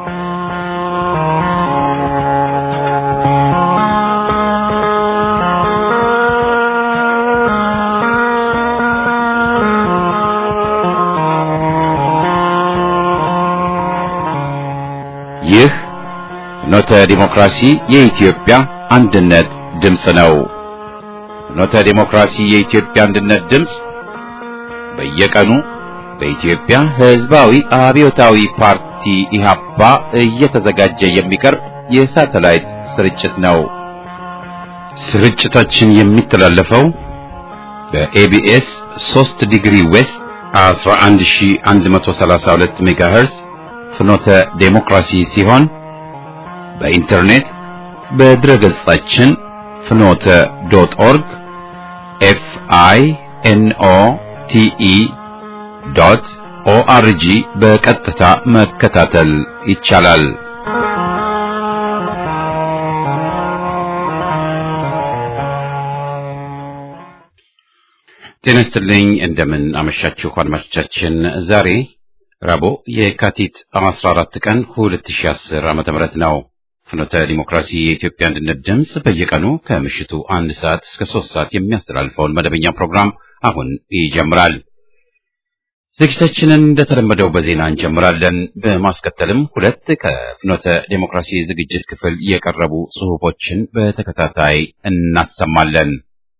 ይህ ፍኖተ ዲሞክራሲ የኢትዮጵያ አንድነት ድምፅ ነው። ፍኖተ ዲሞክራሲ የኢትዮጵያ አንድነት ድምፅ በየቀኑ በኢትዮጵያ ሕዝባዊ አብዮታዊ ፓርቲ ኢህአፓ እየተዘጋጀ የሚቀርብ የሳተላይት ስርጭት ነው። ስርጭታችን የሚተላለፈው በኤቢኤስ 3 ዲግሪ ዌስት 11132 ሜጋሄርዝ ፍኖተ ዴሞክራሲ ሲሆን በኢንተርኔት በድረ ገጻችን ፍኖተ ዶት ኦርግ ኤፍ አይ ኤን ኦ ቲ ኢ ዶት ኦአርጂ በቀጥታ መከታተል ይቻላል። ጤና ይስጥልኝ። እንደምን አመሻችሁ አድማጮቻችን። ዛሬ ረቡዕ የካቲት 14 ቀን 2010 ዓመተ ምህረት ነው። ፍኖተ ዲሞክራሲ የኢትዮጵያ አንድነት ድምፅ በየቀኑ ከምሽቱ አንድ ሰዓት እስከ ሶስት ሰዓት የሚያስተላልፈውን መደበኛ ፕሮግራም አሁን ይጀምራል። ዝግጅታችንን እንደተለመደው በዜና እንጀምራለን። በማስከተልም ሁለት ከፍኖተ ዲሞክራሲ ዝግጅት ክፍል የቀረቡ ጽሑፎችን በተከታታይ እናሰማለን።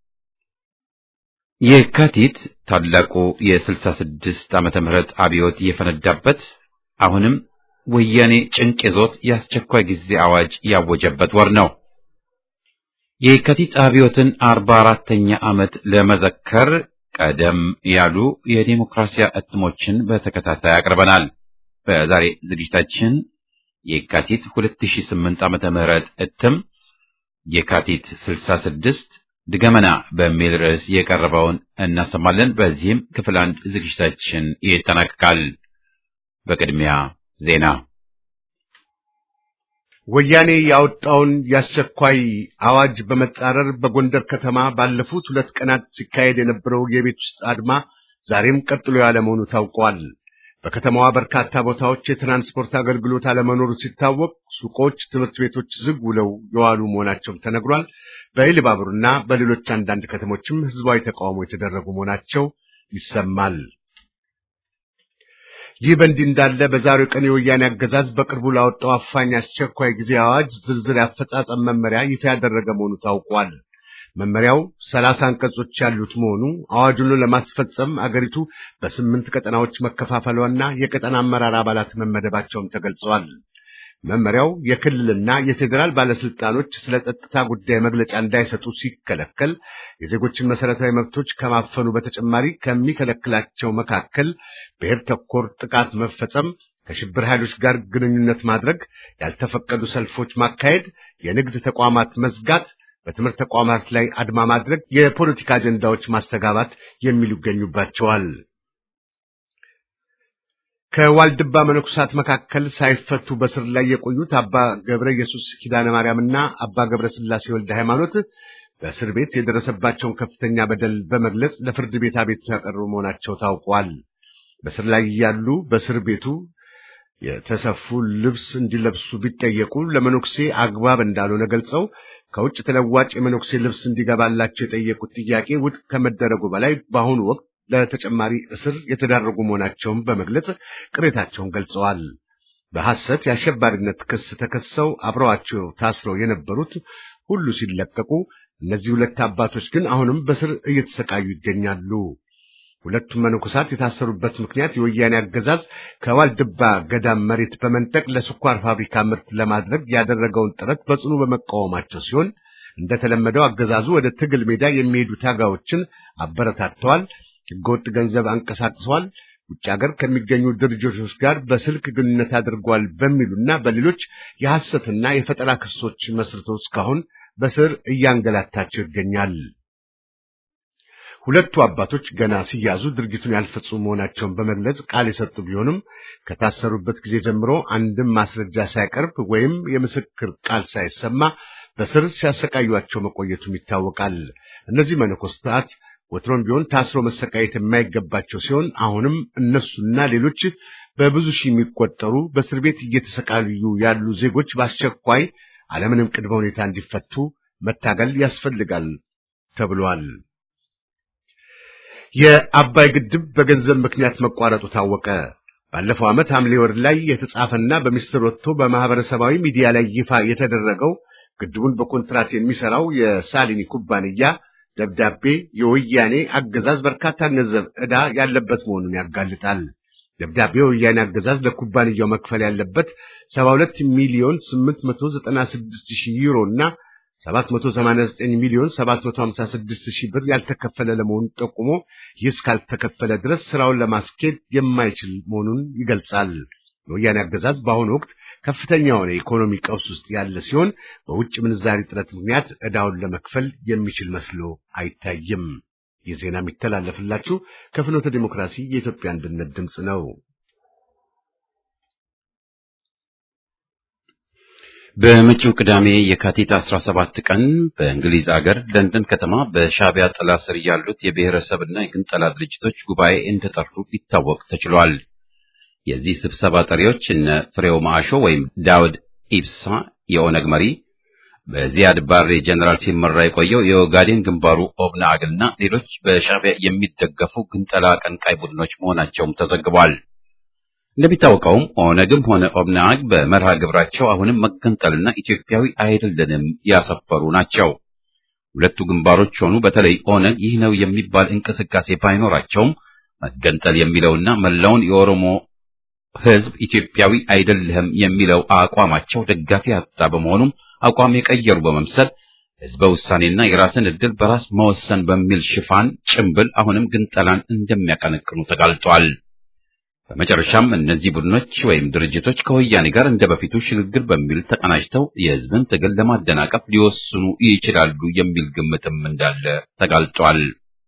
የካቲት ታላቁ የስልሳ ስድስት ዓመተ ምህረት አብዮት የፈነዳበት አሁንም ወያኔ ጭንቅ ይዞት የአስቸኳይ ጊዜ አዋጅ ያወጀበት ወር ነው። የካቲት አብዮትን አርባ አራተኛ ዓመት ለመዘከር ቀደም ያሉ የዲሞክራሲያ እትሞችን በተከታታይ አቅርበናል። በዛሬ ዝግጅታችን የካቲት 2008 ዓመተ ምህረት እትም የካቲት 66 ድገመና በሚል ርዕስ የቀረበውን እናሰማለን። በዚህም ክፍል አንድ ዝግጅታችን ይጠናቀቃል። በቅድሚያ ዜና። ወያኔ ያወጣውን የአስቸኳይ አዋጅ በመጻረር በጎንደር ከተማ ባለፉት ሁለት ቀናት ሲካሄድ የነበረው የቤት ውስጥ አድማ ዛሬም ቀጥሎ ያለ መሆኑ ታውቋል። በከተማዋ በርካታ ቦታዎች የትራንስፖርት አገልግሎት አለመኖሩ ሲታወቅ ሱቆች፣ ትምህርት ቤቶች ዝግ ውለው የዋሉ መሆናቸውም ተነግሯል። በኢሉባቡርና በሌሎች አንዳንድ ከተሞችም ህዝባዊ ተቃውሞ የተደረጉ መሆናቸው ይሰማል። ይህ በእንዲህ እንዳለ በዛሬው ቀን የወያኔ አገዛዝ በቅርቡ ላወጣው አፋኝ አስቸኳይ ጊዜ አዋጅ ዝርዝር የአፈጻጸም መመሪያ ይፋ ያደረገ መሆኑ ታውቋል። መመሪያው ሰላሳ አንቀጾች ያሉት መሆኑ አዋጁን ለማስፈጸም አገሪቱ በስምንት ቀጠናዎች መከፋፈሏና የቀጠና አመራር አባላት መመደባቸውም ተገልጸዋል። መመሪያው የክልልና የፌዴራል ባለስልጣኖች ስለ ጸጥታ ጉዳይ መግለጫ እንዳይሰጡ ሲከለከል የዜጎችን መሰረታዊ መብቶች ከማፈኑ በተጨማሪ ከሚከለክላቸው መካከል ብሔር ተኮር ጥቃት መፈጸም፣ ከሽብር ኃይሎች ጋር ግንኙነት ማድረግ፣ ያልተፈቀዱ ሰልፎች ማካሄድ፣ የንግድ ተቋማት መዝጋት በትምህርት ተቋማት ላይ አድማ ማድረግ፣ የፖለቲካ አጀንዳዎች ማስተጋባት የሚሉ ይገኙባቸዋል። ከዋልድባ መነኩሳት መካከል ሳይፈቱ በስር ላይ የቆዩት አባ ገብረ ኢየሱስ ኪዳነ ማርያምና አባ ገብረ ስላሴ ወልደ ሃይማኖት በእስር ቤት የደረሰባቸውን ከፍተኛ በደል በመግለጽ ለፍርድ ቤት አቤቱታ ያቀረቡ መሆናቸው ታውቋል። በስር ላይ ያሉ በእስር ቤቱ የተሰፉ ልብስ እንዲለብሱ ቢጠየቁ ለመነኩሴ አግባብ እንዳልሆነ ገልጸው ከውጭ ተለዋጭ የመነኩሴ ልብስ እንዲገባላቸው የጠየቁት ጥያቄ ውድቅ ከመደረጉ በላይ በአሁኑ ወቅት ለተጨማሪ እስር የተዳረጉ መሆናቸውን በመግለጽ ቅሬታቸውን ገልጸዋል። በሐሰት የአሸባሪነት ክስ ተከሰው አብረዋቸው ታስረው የነበሩት ሁሉ ሲለቀቁ፣ እነዚህ ሁለት አባቶች ግን አሁንም በስር እየተሰቃዩ ይገኛሉ። ሁለቱም መነኮሳት የታሰሩበት ምክንያት የወያኔ አገዛዝ ከዋልድባ ገዳም መሬት በመንጠቅ ለስኳር ፋብሪካ ምርት ለማድረግ ያደረገውን ጥረት በጽኑ በመቃወማቸው ሲሆን እንደተለመደው አገዛዙ ወደ ትግል ሜዳ የሚሄዱ ታጋዮችን አበረታተዋል፣ ህገወጥ ገንዘብ አንቀሳቅሰዋል፣ ውጭ ሀገር ከሚገኙ ድርጅቶች ጋር በስልክ ግንኙነት አድርጓል በሚሉና በሌሎች የሐሰትና የፈጠራ ክሶች መስርቶ እስካሁን በስር እያንገላታቸው ይገኛል። ሁለቱ አባቶች ገና ሲያዙ ድርጊቱን ያልፈጸሙ መሆናቸውን በመግለጽ ቃል የሰጡ ቢሆንም ከታሰሩበት ጊዜ ጀምሮ አንድም ማስረጃ ሳይቀርብ ወይም የምስክር ቃል ሳይሰማ በስር ሲያሰቃዩቸው መቆየቱም ይታወቃል። እነዚህ መነኮስታት ወትሮም ቢሆን ታስሮ መሰቃየት የማይገባቸው ሲሆን አሁንም እነሱና ሌሎች በብዙ ሺህ የሚቆጠሩ በእስር ቤት እየተሰቃዩ ያሉ ዜጎች በአስቸኳይ አለምንም ቅድመ ሁኔታ እንዲፈቱ መታገል ያስፈልጋል ተብሏል። የአባይ ግድብ በገንዘብ ምክንያት መቋረጡ ታወቀ። ባለፈው ዓመት ሐምሌ ወር ላይ የተጻፈና በሚስጥር ወጥቶ በማህበረሰባዊ ሚዲያ ላይ ይፋ የተደረገው ግድቡን በኮንትራት የሚሰራው የሳሊኒ ኩባንያ ደብዳቤ የወያኔ አገዛዝ በርካታ ገንዘብ ዕዳ ያለበት መሆኑን ያጋልጣል። ደብዳቤው የወያኔ አገዛዝ ለኩባንያው መክፈል ያለበት 72 ሚሊዮን 896 ሺህ ዩሮ እና 789 ሚሊዮን 756 ሺህ ብር ያልተከፈለ ለመሆኑ ጠቁሞ ይህ እስካልተከፈለ ድረስ ስራውን ለማስኬድ የማይችል መሆኑን ይገልጻል። የወያኔ አገዛዝ በአሁኑ ወቅት ከፍተኛ የሆነ የኢኮኖሚ ቀውስ ውስጥ ያለ ሲሆን በውጭ ምንዛሪ እጥረት ምክንያት ዕዳውን ለመክፈል የሚችል መስሎ አይታይም። ይህ ዜና የሚተላለፍላችሁ ከፍኖተ ዲሞክራሲ የኢትዮጵያ አንድነት ድምፅ ነው። በመጪው ቅዳሜ የካቲት 17 ቀን በእንግሊዝ አገር ለንደን ከተማ በሻዕቢያ ጥላ ስር ያሉት የብሔረሰብና የግንጠላ ድርጅቶች ጉባኤ እንደጠሩ ሊታወቅ ተችሏል። የዚህ ስብሰባ ጠሪዎች እነ ፍሬው ማዕሾ ወይም ዳውድ ኢብሳ የኦነግ መሪ፣ በዚያድ ባሬ ጀነራል ሲመራ የቆየው የኦጋዴን ግንባሩ ኦብነግና ሌሎች በሻዕቢያ የሚደገፉ ግንጠላ አቀንቃይ ቡድኖች መሆናቸውም ተዘግቧል። እንደሚታወቀውም ኦነግም ሆነ ኦብነግ በመርሃ ግብራቸው አሁንም መገንጠልና ኢትዮጵያዊ አይደለንም ያሰፈሩ ናቸው። ሁለቱ ግንባሮች ሆኑ በተለይ ኦነግ ይህ ነው የሚባል እንቅስቃሴ ባይኖራቸውም መገንጠል የሚለውና መላውን የኦሮሞ ሕዝብ ኢትዮጵያዊ አይደለህም የሚለው አቋማቸው ደጋፊ ያጣ በመሆኑም አቋም የቀየሩ በመምሰል ሕዝበ ውሳኔና የራስን ዕድል በራስ መወሰን በሚል ሽፋን ጭምብል አሁንም ግንጠላን እንደሚያቀነቅኑ ተጋልጧል። በመጨረሻም እነዚህ ቡድኖች ወይም ድርጅቶች ከወያኔ ጋር እንደ በፊቱ ሽግግር በሚል ተቀናጅተው የሕዝብን ትግል ለማደናቀፍ ሊወስኑ ይችላሉ የሚል ግምትም እንዳለ ተጋልጧል።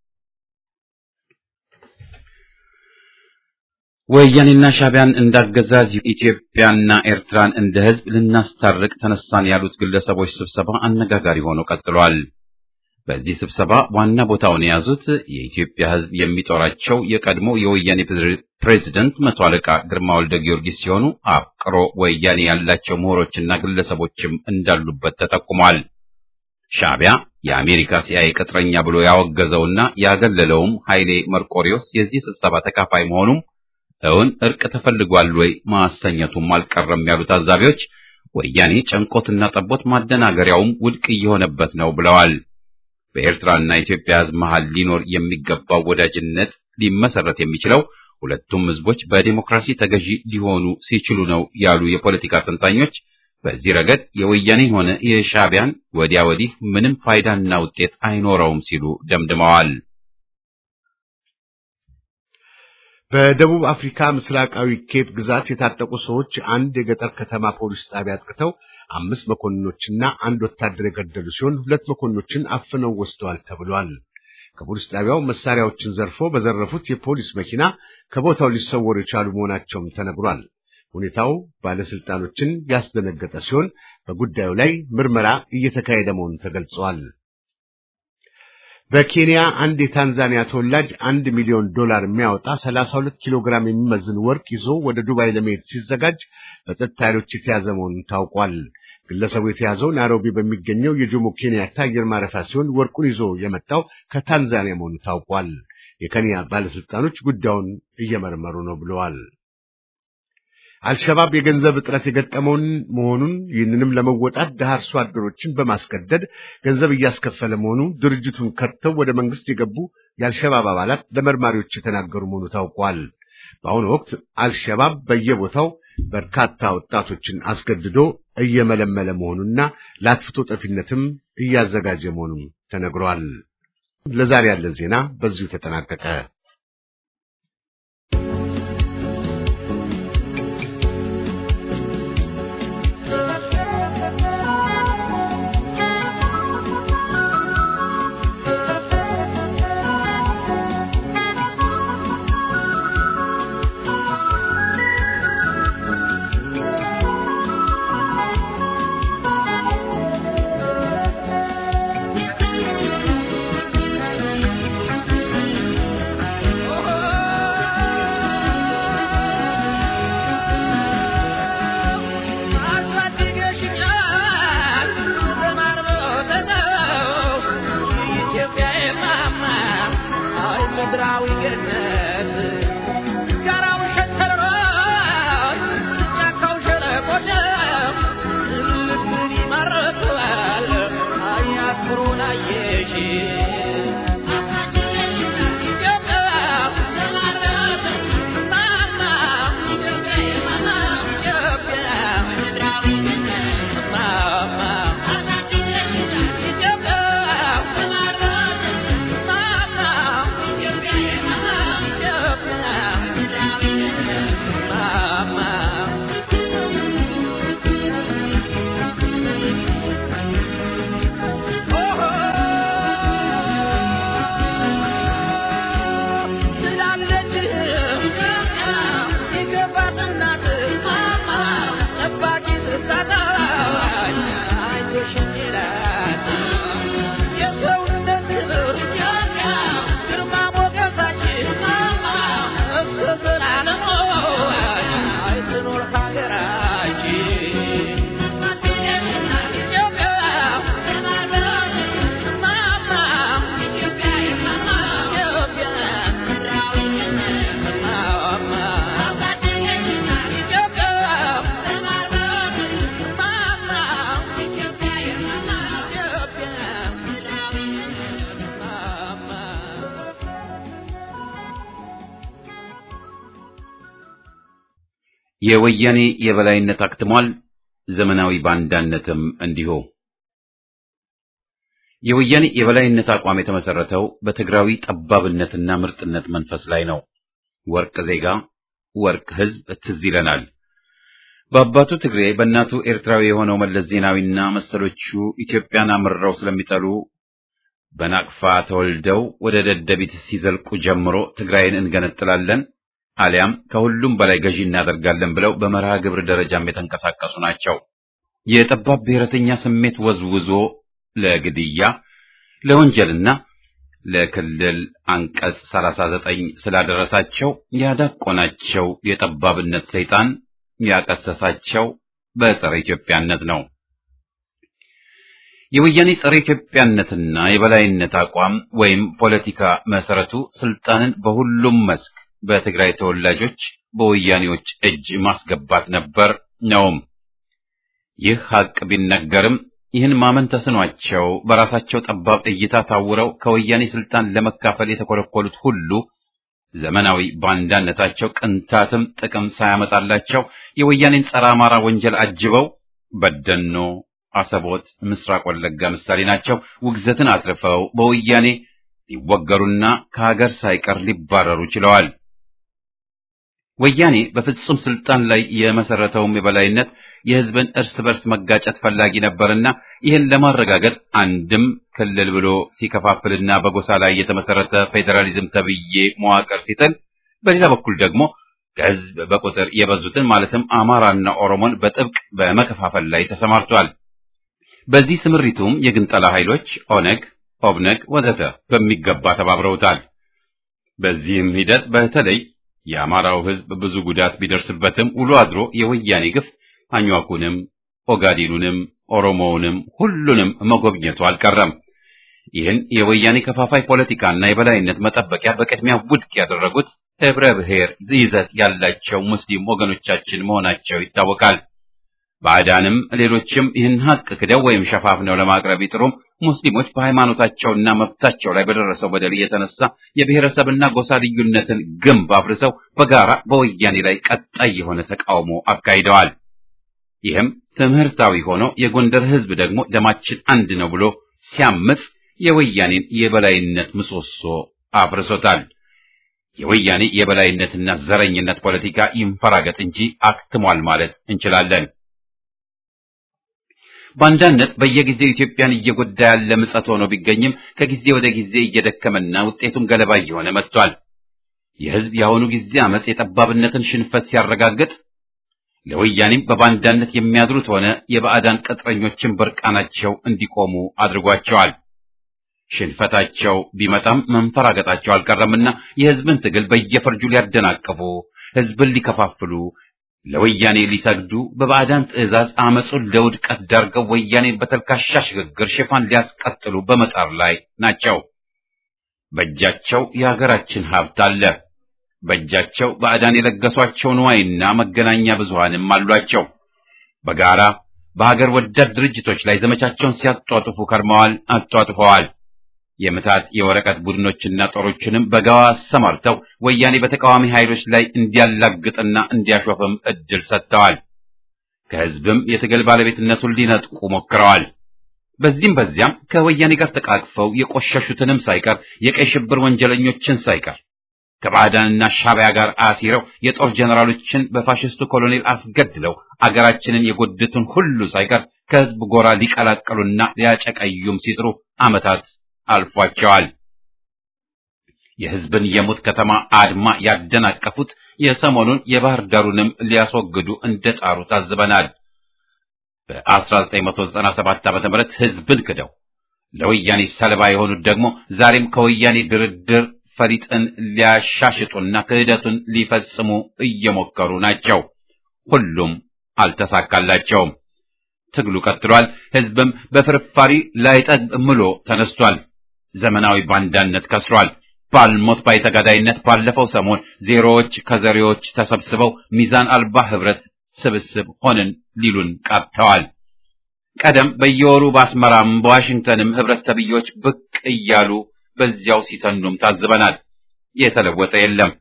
ወያኔና ሻዕቢያን እንዳገዛዝ ኢትዮጵያና ኤርትራን እንደ ሕዝብ ልናስታርቅ ተነሳን ያሉት ግለሰቦች ስብሰባ አነጋጋሪ ሆኖ ቀጥሏል። በዚህ ስብሰባ ዋና ቦታውን የያዙት የኢትዮጵያ ሕዝብ የሚጦራቸው የቀድሞ የወያኔ ፕሬዝደንት መቶ አለቃ ግርማ ወልደ ጊዮርጊስ ሲሆኑ አፍቅሮ ወያኔ ያላቸው ምሁሮችና ግለሰቦችም እንዳሉበት ተጠቁሟል። ሻዕቢያ የአሜሪካ ሲአይኤ ቅጥረኛ ብሎ ያወገዘውና ያገለለውም ኃይሌ መርቆሪዎስ የዚህ ስብሰባ ተካፋይ መሆኑም እውን እርቅ ተፈልጓል ወይ ማሰኘቱም አልቀረም ያሉ ታዛቢዎች ወያኔ ጨንቆትና ጠቦት ማደናገሪያውም ውድቅ እየሆነበት ነው ብለዋል። በኤርትራና ኢትዮጵያ ሕዝብ መሃል ሊኖር የሚገባው ወዳጅነት ሊመሰረት የሚችለው ሁለቱም ሕዝቦች በዲሞክራሲ ተገዢ ሊሆኑ ሲችሉ ነው ያሉ የፖለቲካ ተንታኞች በዚህ ረገድ የወያኔን ሆነ የሻዕቢያን ወዲያ ወዲህ ምንም ፋይዳና ውጤት አይኖረውም ሲሉ ደምድመዋል። በደቡብ አፍሪካ ምስራቃዊ ኬፕ ግዛት የታጠቁ ሰዎች አንድ የገጠር ከተማ ፖሊስ ጣቢያ አጥቅተው አምስት መኮንኖችና አንድ ወታደር የገደሉ ሲሆን ሁለት መኮንኖችን አፍነው ወስደዋል ተብሏል። ከፖሊስ ጣቢያው መሳሪያዎችን ዘርፎ በዘረፉት የፖሊስ መኪና ከቦታው ሊሰወሩ የቻሉ መሆናቸውም ተነግሯል። ሁኔታው ባለስልጣኖችን ያስደነገጠ ሲሆን በጉዳዩ ላይ ምርመራ እየተካሄደ መሆኑ ተገልጿል። በኬንያ አንድ የታንዛኒያ ተወላጅ አንድ ሚሊዮን ዶላር የሚያወጣ 32 ኪሎ ግራም የሚመዝን ወርቅ ይዞ ወደ ዱባይ ለመሄድ ሲዘጋጅ በጸጥታ ኃይሎች የተያዘ መሆኑን ታውቋል። ግለሰቡ የተያዘው ናይሮቢ በሚገኘው የጆሞ ኬንያታ አየር ማረፊያ ሲሆን ወርቁን ይዞ የመጣው ከታንዛኒያ መሆኑ ታውቋል። የኬንያ ባለስልጣኖች ጉዳዩን እየመረመሩ ነው ብለዋል። አልሸባብ የገንዘብ እጥረት የገጠመውን መሆኑን ይህንንም ለመወጣት ድሃ አርሶ አደሮችን በማስገደድ ገንዘብ እያስከፈለ መሆኑ ድርጅቱን ከተው ወደ መንግስት የገቡ የአልሸባብ አባላት ለመርማሪዎች የተናገሩ መሆኑ ታውቋል። በአሁኑ ወቅት አልሸባብ በየቦታው በርካታ ወጣቶችን አስገድዶ እየመለመለ መሆኑና ለአጥፍቶ ጠፊነትም እያዘጋጀ መሆኑም ተነግሯል። ለዛሬ ያለን ዜና በዚሁ ተጠናቀቀ። የወያኔ የበላይነት አክትሟል። ዘመናዊ ባንዳነትም እንዲሁ። የወያኔ የበላይነት አቋም የተመሰረተው በትግራዊ ጠባብነትና ምርጥነት መንፈስ ላይ ነው። ወርቅ ዜጋ፣ ወርቅ ሕዝብ ትዝ ይለናል። በአባቱ ትግሬ በእናቱ ኤርትራዊ የሆነው መለስ ዜናዊና መሰሎቹ ኢትዮጵያን አምርረው ስለሚጠሉ በናቅፋ ተወልደው ወደ ደደቢት ሲዘልቁ ጀምሮ ትግራይን እንገነጥላለን አሊያም ከሁሉም በላይ ገዢ እናደርጋለን ብለው በመርሃ ግብር ደረጃም የተንቀሳቀሱ ናቸው። የጠባብ ብሔረተኛ ስሜት ወዝውዞ ለግድያ ለወንጀልና ለክልል አንቀጽ 39 ስላደረሳቸው ያዳቆናቸው የጠባብነት ሰይጣን ያቀሰሳቸው በጸረ ኢትዮጵያነት ነው። የወያኔ ጸረ ኢትዮጵያነትና የበላይነት አቋም ወይም ፖለቲካ መሰረቱ ስልጣንን በሁሉም መስክ በትግራይ ተወላጆች በወያኔዎች እጅ ማስገባት ነበር ነውም። ይህ ሀቅ ቢነገርም ይህን ማመን ተስኗቸው በራሳቸው ጠባብ እይታ ታውረው ከወያኔ ስልጣን ለመካፈል የተኮለኮሉት ሁሉ ዘመናዊ ባንዳነታቸው ቅንታትም ጥቅም ሳያመጣላቸው የወያኔን ጸረ አማራ ወንጀል አጅበው በደኖ፣ አሰቦት፣ ምስራቅ ወለጋ ምሳሌ ናቸው። ውግዘትን አትርፈው በወያኔ ሊወገሩና ከሀገር ሳይቀር ሊባረሩ ችለዋል። ወያኔ በፍጹም ስልጣን ላይ የመሰረተውም የበላይነት የሕዝብን እርስ በርስ መጋጨት ፈላጊ ነበርና ይህን ለማረጋገጥ አንድም ክልል ብሎ ሲከፋፍልና በጎሳ ላይ የተመሰረተ ፌዴራሊዝም ተብዬ መዋቅር ሲጥል፣ በሌላ በኩል ደግሞ ከሕዝብ በቁጥር የበዙትን ማለትም አማራና ኦሮሞን በጥብቅ በመከፋፈል ላይ ተሰማርቷል። በዚህ ስምሪቱም የግንጠላ ኃይሎች ኦነግ፣ ኦብነግ ወዘተ በሚገባ ተባብረውታል። በዚህም ሂደት በተለይ የአማራው ሕዝብ ብዙ ጉዳት ቢደርስበትም ውሎ አድሮ የወያኔ ግፍ አኟኩንም ኦጋዴኑንም ኦሮሞውንም ሁሉንም መጎብኘቱ አልቀረም። ይህን የወያኔ ከፋፋይ ፖለቲካና የበላይነት መጠበቂያ በቅድሚያ ውድቅ ያደረጉት ህብረ ብሔር ይዘት ያላቸው ሙስሊም ወገኖቻችን መሆናቸው ይታወቃል። ባዕዳንም ሌሎችም ይህን ሀቅ ክደው ወይም ሸፋፍነው ለማቅረብ ይጥሩም ሙስሊሞች በሃይማኖታቸውና መብታቸው ላይ በደረሰው በደል የተነሳ የብሔረሰብና ጎሳ ልዩነትን ግንብ አፍርሰው በጋራ በወያኔ ላይ ቀጣይ የሆነ ተቃውሞ አካሂደዋል። ይህም ትምህርታዊ ሆኖ የጎንደር ህዝብ ደግሞ ደማችን አንድ ነው ብሎ ሲያምጽ የወያኔን የበላይነት ምሰሶ አፍርሶታል። የወያኔ የበላይነትና ዘረኝነት ፖለቲካ ይንፈራገጥ እንጂ አክትሟል ማለት እንችላለን። ባንዳነት በየጊዜው ኢትዮጵያን እየጎዳ ያለ ምጸት ሆኖ ቢገኝም ከጊዜ ወደ ጊዜ እየደከመና ውጤቱም ገለባ እየሆነ መጥቷል። የህዝብ የአሁኑ ጊዜ አመጽ የጠባብነትን ሽንፈት ሲያረጋግጥ ለወያኔም በባንዳነት የሚያድሩት ሆነ የባዕዳን ቅጥረኞችን በርቃናቸው እንዲቆሙ አድርጓቸዋል። ሽንፈታቸው ቢመጣም መንፈራገጣቸው አልቀረምና የህዝብን ትግል በየፈርጁ ሊያደናቅፉ፣ ህዝብን ሊከፋፍሉ፣ ለወያኔ ሊሰግዱ በባዕዳን ትዕዛዝ አመጹን ለውድቀት ዳርገው ወያኔን በተልካሻ ሽግግር ሽፋን ሊያስቀጥሉ በመጣር ላይ ናቸው። በእጃቸው የሀገራችን ሀብት አለ። በእጃቸው ባዕዳን የለገሷቸው ንዋይና መገናኛ ብዙሃንም አሏቸው። በጋራ በሀገር ወዳድ ድርጅቶች ላይ ዘመቻቸውን ሲያጧጥፉ ከርመዋል፣ አጧጥፈዋል። የምታት የወረቀት ቡድኖችና ጦሮችንም በጋዋ አሰማርተው ወያኔ በተቃዋሚ ኃይሎች ላይ እንዲያላግጥና እንዲያሾፍም እድል ሰጥተዋል። ከህዝብም የትግል ባለቤትነቱን ሊነጥቁ ሞክረዋል። በዚህም በዚያም ከወያኔ ጋር ተቃቅፈው የቆሸሹትንም ሳይቀር የቀይ ሽብር ወንጀለኞችን ሳይቀር ከባዕዳንና ሻዕቢያ ጋር አሲረው የጦር ጀነራሎችን በፋሽስቱ ኮሎኔል አስገድለው አገራችንን የጎዱትን ሁሉ ሳይቀር ከህዝብ ጎራ ሊቀላቀሉና ሊያጨቀዩም ሲጥሩ ዓመታት አልፏቸዋል። የህዝብን የሙት ከተማ አድማ ያደናቀፉት የሰሞኑን የባህር ዳሩንም ሊያስወግዱ እንደጣሩ ታዝበናል። በ1997 ዓ.ም ህዝብን ክደው ለወያኔ ሰለባ የሆኑት ደግሞ ዛሬም ከወያኔ ድርድር ፈሊጥን ሊያሻሽጡና ክህደቱን ሊፈጽሙ እየሞከሩ ናቸው። ሁሉም አልተሳካላቸውም። ትግሉ ቀጥሏል። ህዝብም በፍርፋሪ ላይጠግብ ምሎ ተነስቷል። ዘመናዊ ባንዳነት ከስሯል። ባልሞት ባይተጋዳይነት ባለፈው ሰሞን ዜሮዎች ከዘሬዎች ተሰብስበው ሚዛን አልባ ህብረት ስብስብ ሆንን ሊሉን ቃጥተዋል። ቀደም በየወሩ በአስመራም በዋሽንግተንም ህብረት ተብዮች ብቅ እያሉ በዚያው ሲተኑም ታዝበናል። የተለወጠ የለም።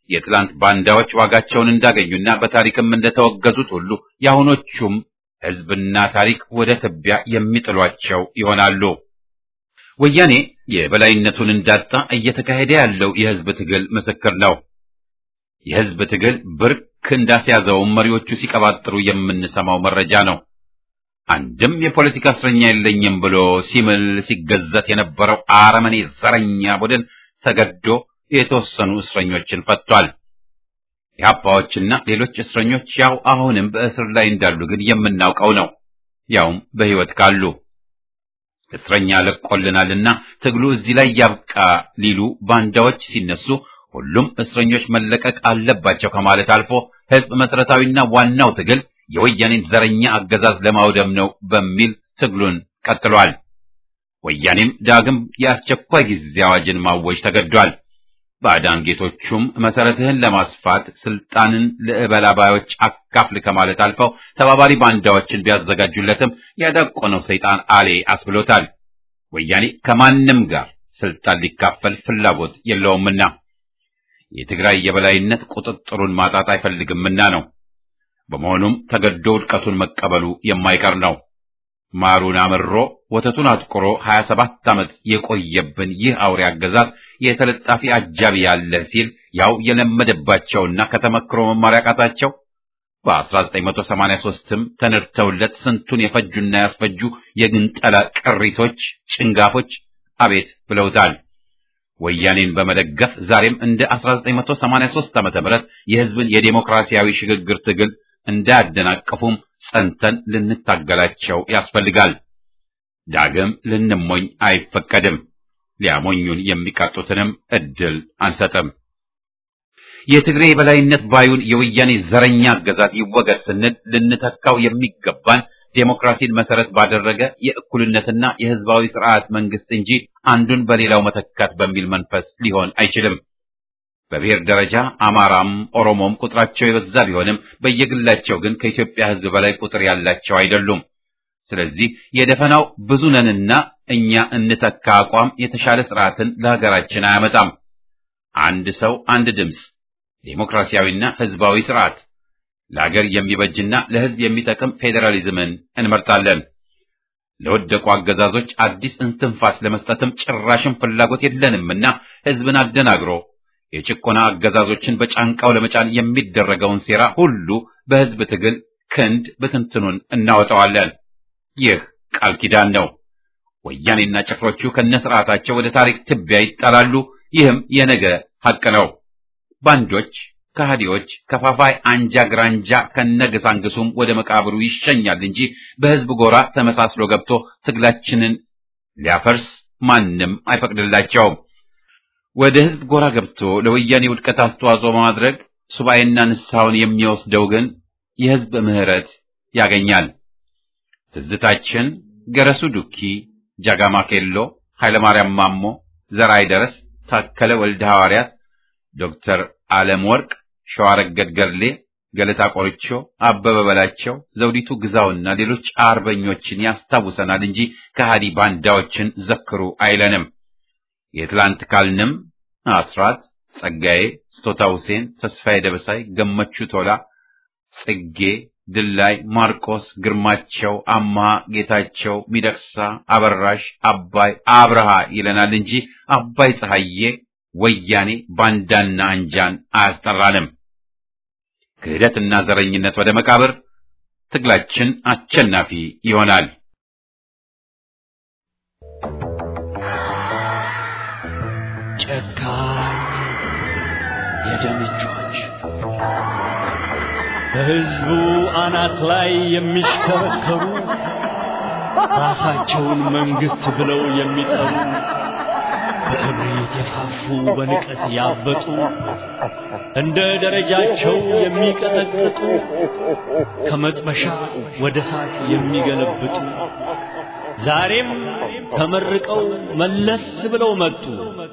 የትላንት ባንዳዎች ዋጋቸውን እንዳገኙና በታሪክም እንደተወገዙት ሁሉ የአሁኖቹም ሕዝብና ታሪክ ወደ ትቢያ የሚጥሏቸው ይሆናሉ። ወያኔ የበላይነቱን እንዳጣ እየተካሄደ ያለው የሕዝብ ትግል ምስክር ነው። የሕዝብ ትግል ብርክ እንዳስያዘውም መሪዎቹ ሲቀባጥሩ የምንሰማው መረጃ ነው። አንድም የፖለቲካ እስረኛ የለኝም ብሎ ሲምል ሲገዘት የነበረው አረመኔ ዘረኛ ቡድን ተገዶ የተወሰኑ እስረኞችን ፈቷል። የአባዎችና ሌሎች እስረኞች ያው አሁንም በእስር ላይ እንዳሉ ግን የምናውቀው ነው። ያውም በሕይወት ካሉ እስረኛ ለቆልናልና ትግሉ እዚህ ላይ ያብቃ ሊሉ ባንዳዎች ሲነሱ ሁሉም እስረኞች መለቀቅ አለባቸው ከማለት አልፎ ሕዝብ መሰረታዊና ዋናው ትግል የወያኔን ዘረኛ አገዛዝ ለማውደም ነው በሚል ትግሉን ቀጥሏል። ወያኔም ዳግም የአስቸኳይ ጊዜ አዋጅን ማወጅ ተገዷል። ባዕዳን ጌቶቹም መሰረትህን ለማስፋት ስልጣንን ለእበላባዮች አካፍል ከማለት አልፈው ተባባሪ ባንዳዎችን ቢያዘጋጁለትም ያዳቆነው ሰይጣን አሌ አስብሎታል። ወያኔ ከማንም ጋር ስልጣን ሊካፈል ፍላጎት የለውምና የትግራይ የበላይነት ቁጥጥሩን ማጣት አይፈልግምና ነው። በመሆኑም ተገዶ ውድቀቱን መቀበሉ የማይቀር ነው። ማሩን አምሮ ወተቱን አጥቁሮ 27 ዓመት የቆየብን ይህ አውሬ አገዛዝ የተለጣፊ አጃቢ ያለ ሲል ያው የለመደባቸውና ከተመክሮ መማር ያቃታቸው በ1983ም ተነድተውለት ስንቱን የፈጁና ያስፈጁ የግንጠላ ቅሪቶች ጭንጋፎች አቤት ብለውታል። ወያኔን በመደገፍ ዛሬም እንደ 1983 ዓመተ ምህረት የሕዝብን የዴሞክራሲያዊ ሽግግር ትግል እንዳያደናቅፉም ጸንተን ልንታገላቸው ያስፈልጋል። ዳግም ልንሞኝ አይፈቀድም። ሊያሞኙን የሚቃጡትንም እድል አንሰጥም። የትግሬ የበላይነት ባዩን የወያኔ ዘረኛ አገዛዝ ይወገድ ስንል ልንተካው የሚገባን ዴሞክራሲን መሰረት ባደረገ የእኩልነትና የሕዝባዊ ስርዓት መንግስት እንጂ አንዱን በሌላው መተካት በሚል መንፈስ ሊሆን አይችልም። በብሔር ደረጃ አማራም ኦሮሞም ቁጥራቸው የበዛ ቢሆንም በየግላቸው ግን ከኢትዮጵያ ሕዝብ በላይ ቁጥር ያላቸው አይደሉም። ስለዚህ የደፈናው ብዙ ነንና እኛ እንተካ አቋም የተሻለ ስርዓትን ለሀገራችን አያመጣም። አንድ ሰው አንድ ድምፅ፣ ዴሞክራሲያዊና ሕዝባዊ ስርዓት፣ ለሀገር የሚበጅና ለሕዝብ የሚጠቅም ፌዴራሊዝምን እንመርጣለን። ለወደቁ አገዛዞች አዲስ እንትንፋስ ለመስጠትም ጭራሽም ፍላጎት የለንምና ሕዝብን አደናግሮ የጭቆና አገዛዞችን በጫንቃው ለመጫን የሚደረገውን ሴራ ሁሉ በሕዝብ ትግል ክንድ ብትንትኑን እናወጣዋለን። ይህ ቃል ኪዳን ነው። ወያኔና ጭፍሮቹ ከነስርዓታቸው ወደ ታሪክ ትቢያ ይጣላሉ። ይህም የነገ ሐቅ ነው። ባንዶች፣ ከሃዲዎች፣ ከፋፋይ አንጃ ግራንጃ ከነገሳንግሱም ወደ መቃብሩ ይሸኛል እንጂ በሕዝብ ጎራ ተመሳስሎ ገብቶ ትግላችንን ሊያፈርስ ማንም አይፈቅድላቸውም። ወደ ሕዝብ ጎራ ገብቶ ለወያኔ ውድቀት አስተዋጽኦ በማድረግ ሱባኤና ንስሐውን የሚወስደው ግን የሕዝብ ምሕረት ያገኛል። ትዝታችን ገረሱ ዱኪ፣ ጃጋማ ኬሎ፣ ኃይለማርያም ማሞ፣ ዘርአይ ደረስ፣ ታከለ ወልደ ሐዋርያት፣ ዶክተር ዓለም ወርቅ፣ ሸዋረገድ ገድሌ፣ ገለታ ቆርቾ፣ አበበ በላቸው፣ ዘውዲቱ ግዛውና ሌሎች አርበኞችን ያስታውሰናል እንጂ ከሃዲ ባንዳዎችን ዘክሩ አይለንም። የትላንት ካልንም አስራት፣ ጸጋዬ፣ ስጦታ ሁሴን፣ ተስፋዬ ደበሳይ፣ ገመቹ ቶላ፣ ጽጌ ድላይ፣ ማርቆስ፣ ግርማቸው፣ አምሃ፣ ጌታቸው፣ ሚደቅሳ፣ አበራሽ፣ አባይ፣ አብርሃ ይለናል እንጂ አባይ ፀሐዬ፣ ወያኔ፣ ባንዳና አንጃን አያስጠራንም። ክህደትና ዘረኝነት ወደ መቃብር፣ ትግላችን አሸናፊ ይሆናል። ጨካኝ የደም እጆች በሕዝቡ አናት ላይ የሚሽከረከሩ ራሳቸውን መንግሥት ብለው የሚጠሩ በእብሪት የፋፉ በንቀት ያበጡ እንደ ደረጃቸው የሚቀጠቅጡ ከመጥበሻ ወደ እሳት የሚገለብጡ ዛሬም ተመርቀው መለስ ብለው መጡ።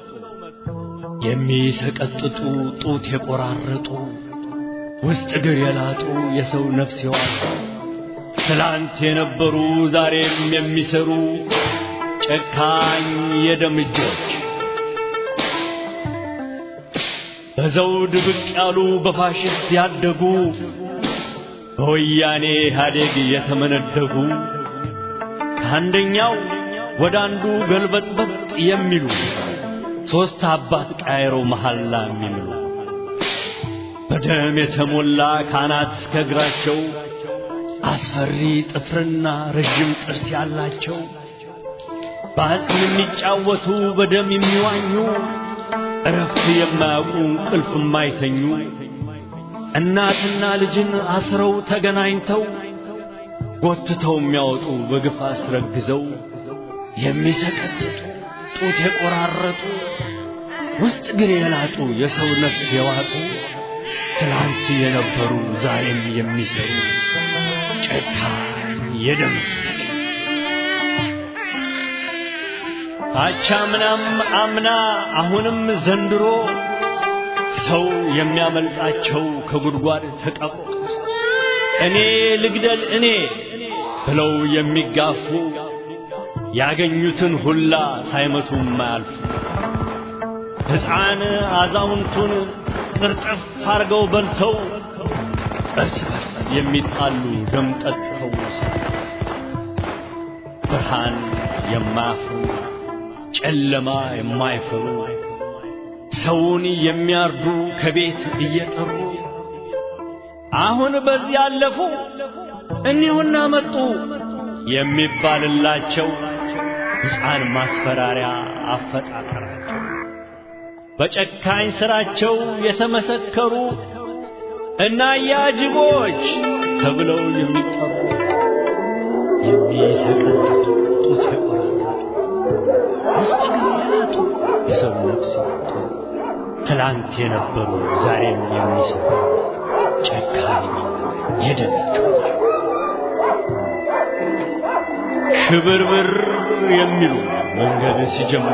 የሚሰቀጥጡ ጡት የቆራረጡ ውስጥ እግር የላጡ የሰው ነፍስ የዋጡ ትላንት የነበሩ ዛሬም የሚሰሩ ጨካኝ የደም እጆች በዘውድ ብቅ ያሉ በፋሽስት ያደጉ በወያኔ ኢህአዴግ የተመነደጉ ከአንደኛው ወደ አንዱ ገልበጥበጥ የሚሉ ሦስት አባት ቃይሮ መሐላ የሚምሉ በደም የተሞላ ካናት እስከ እግራቸው አስፈሪ ጥፍርና ረዥም ጥርስ ያላቸው በአጽም የሚጫወቱ በደም የሚዋኙ እረፍት የማያውቁ እንቅልፍ የማይተኙ እናትና ልጅን አስረው ተገናኝተው ጎትተው የሚያወጡ በግፍ አስረግዘው የሚሰቀጥጡ ጡት የቆራረጡ ውስጥ ግን የላጡ የሰው ነፍስ የዋጡ ትላንት የነበሩ ዛሬም የሚሰሩ ጨካኝ የደም አቻምናም አምና አሁንም ዘንድሮ ሰው የሚያመልጣቸው ከጉድጓድ ተቀብሮ እኔ ልግደል እኔ ብለው የሚጋፉ ያገኙትን ሁላ ሳይመቱ ማያልፉ ሕፃን አዛውንቱን ቅርጥፍ አርገው በልተው እርስ በርስ የሚጣሉ ደም ጠጥተው ብርሃን የማያፍሩ ጨለማ የማይፈሩ ሰውን የሚያርዱ ከቤት እየጠሩ አሁን በዚህ ያለፉ እኒሁና መጡ የሚባልላቸው ሕፃን ማስፈራሪያ አፈጣጠራቸው በጨካኝ ሥራቸው የተመሰከሩ እና ያጅቦች ተብለው የሚጠሩ የሚሰቀጥጡ ጡት የቆራረጡ ውስጥ ግን ያላጡ የሰው ነፍስ ያጡ ትላንት የነበሩ ዛሬም የሚሰሩ ጨካኝ የደነቸው ሽብርብር የሚሉ መንገድ ሲጀምሩ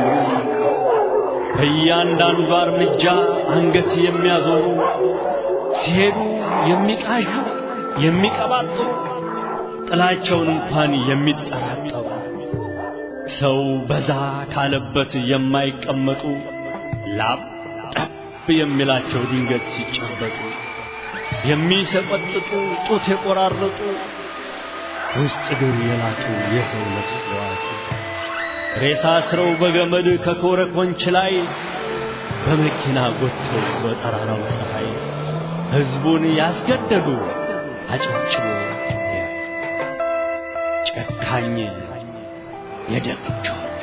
በእያንዳንዱ እርምጃ አንገት የሚያዞሩ ሲሄዱ የሚቃዡ የሚቀባጥሩ ጥላቸውን እንኳን የሚጠራጠሩ ሰው በዛ ካለበት የማይቀመጡ ላብ ጠብ የሚላቸው ድንገት ሲጨበጡ የሚሰቀጥጡ ጡት የቆራረጡ ውስጥ እግር የላጡ የሰው ነፍስ የዋጡ ሬሳ ስረው በገመድ ከኮረኮንች ላይ በመኪና ጎትተው በጠራራው ፀሐይ ሕዝቡን ያስገደዱ አጨብጭቦ ጨካኝ የደም እጆች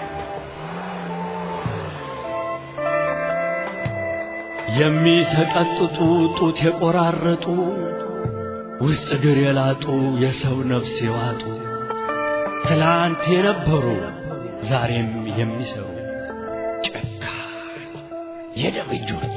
የሚሰቀጥጡ ጡት የቆራረጡ ውስጥ እግር የላጡ የሰው ነፍስ የዋጡ ትላንት የነበሩ ዛሬም የሚሰሩ ጨካኝ የደም እጆች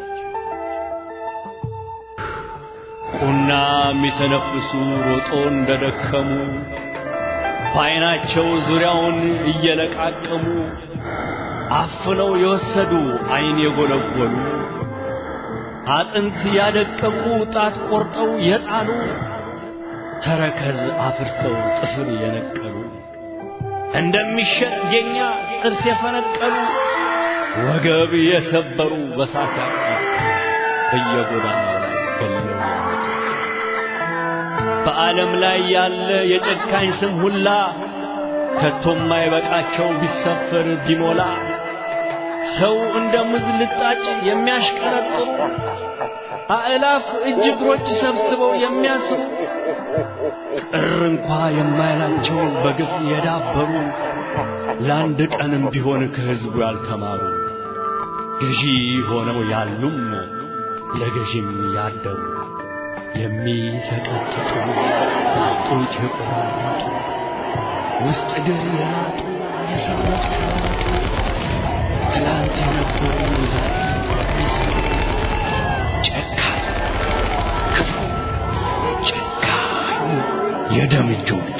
ቁና የሚተነፍሱ ሮጦ እንደደከሙ በዐይናቸው ዙሪያውን እየለቃቀሙ አፍነው የወሰዱ ዐይን የጎለጎሉ አጥንት ያደቀቁ ጣት ቆርጠው የጣሉ ተረከዝ አፍርሰው ጥፍር የነቀሉ እንደሚሸጥ ጌኛ ጥርስ የፈነቀሉ ወገብ የሰበሩ በሳት ያቃጡ በየጎዳናው ላይ ገለው ያመጡ በዓለም ላይ ያለ የጨካኝ ስም ሁላ ከቶም ማይበቃቸው ቢሰፈር ቢሞላ ሰው እንደ ሙዝ ልጣጭ የሚያሽቀረጥሩ አእላፍ እጅ እግሮች ሰብስበው የሚያስሩ ቅር እንኳ የማይላቸው በግፍ የዳበሩ ለአንድ ቀንም ቢሆን ከሕዝቡ ያልተማሩ ገዢ ሆነው ያሉም ለገዢም ያደሩ የሚሰቀጥጡ ጡት የቆራረጡ ውስጥ እግር የላጡ የሰው ነፍስ ያጡ ትላንት የነበሩ ዛሬ የሚሰሩ ጨካኝ ክፉ ጨካኝ የደም እጆች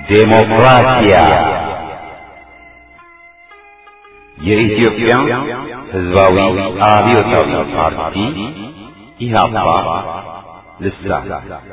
ዴሞክራሲያ የኢትዮጵያ ሕዝባዊ አብዮታዊ ፓርቲ ኢህአፓ ልሳን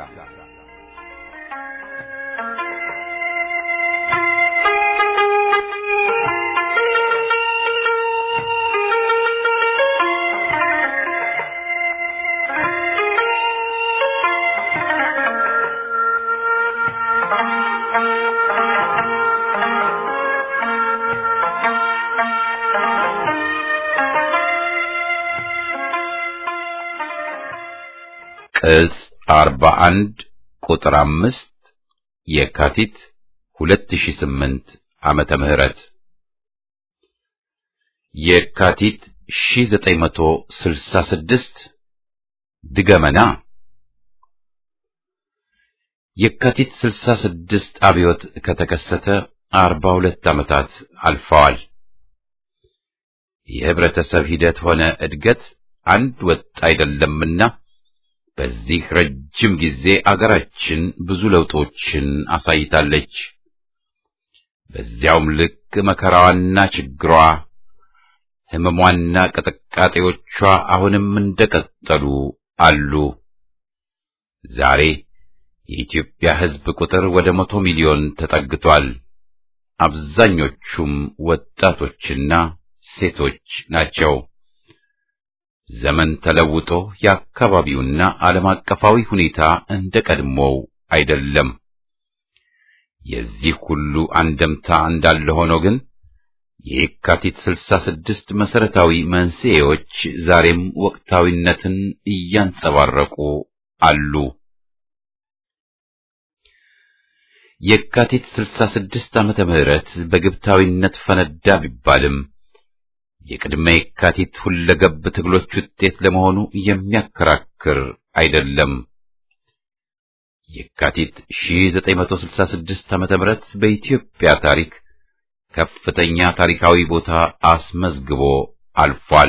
ቅጽ አርባ አንድ ቁጥር አምስት የካቲት ሁለት ሺህ ስምንት ዓመተ ምህረት የካቲት ሺህ ዘጠኝ መቶ ስልሳ ስድስት ድገመና የካቲት ስልሳ ስድስት አብዮት ከተከሰተ አርባ ሁለት ዓመታት አልፈዋል። የህብረተሰብ ሂደት ሆነ እድገት አንድ ወጥ አይደለምና በዚህ ረጅም ጊዜ አገራችን ብዙ ለውጦችን አሳይታለች። በዚያውም ልክ መከራዋና ችግሯ፣ ህመሟና ቅጥቃጤዎቿ አሁንም እንደቀጠሉ አሉ። ዛሬ የኢትዮጵያ ሕዝብ ቁጥር ወደ መቶ ሚሊዮን ተጠግቷል። አብዛኞቹም ወጣቶችና ሴቶች ናቸው። ዘመን ተለውጦ የአካባቢውና ዓለም አቀፋዊ ሁኔታ እንደ ቀድሞው አይደለም። የዚህ ሁሉ አንደምታ እንዳለ ሆኖ ግን የካቲት ስልሳ ስድስት መሠረታዊ መንስኤዎች ዛሬም ወቅታዊነትን እያንጸባረቁ አሉ። የካቲት ስልሳ ስድስት ዓመተ ምህረት በግብታዊነት ፈነዳ ቢባልም የቅድመ የካቲት ሁለገብ ትግሎች ውጤት ለመሆኑ የሚያከራክር አይደለም። የካቲት 1966 ዓመተ ምህረት በኢትዮጵያ ታሪክ ከፍተኛ ታሪካዊ ቦታ አስመዝግቦ አልፏል።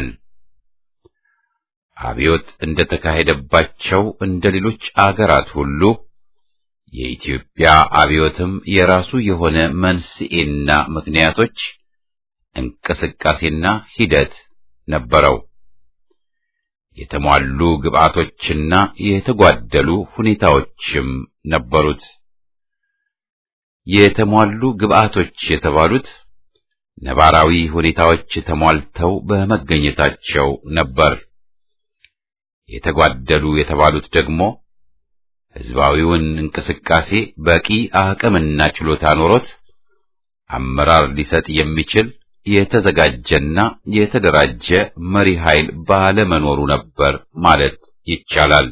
አብዮት እንደተካሄደባቸው እንደ ሌሎች አገራት ሁሉ የኢትዮጵያ አብዮትም የራሱ የሆነ መንስኤና ምክንያቶች እንቅስቃሴና ሂደት ነበረው። የተሟሉ ግብአቶችና የተጓደሉ ሁኔታዎችም ነበሩት። የተሟሉ ግብአቶች የተባሉት ነባራዊ ሁኔታዎች ተሟልተው በመገኘታቸው ነበር። የተጓደሉ የተባሉት ደግሞ ሕዝባዊውን እንቅስቃሴ በቂ አቅምና ችሎታ ኖሮት አመራር ሊሰጥ የሚችል የተዘጋጀና የተደራጀ መሪ ኃይል ባለመኖሩ ነበር ማለት ይቻላል።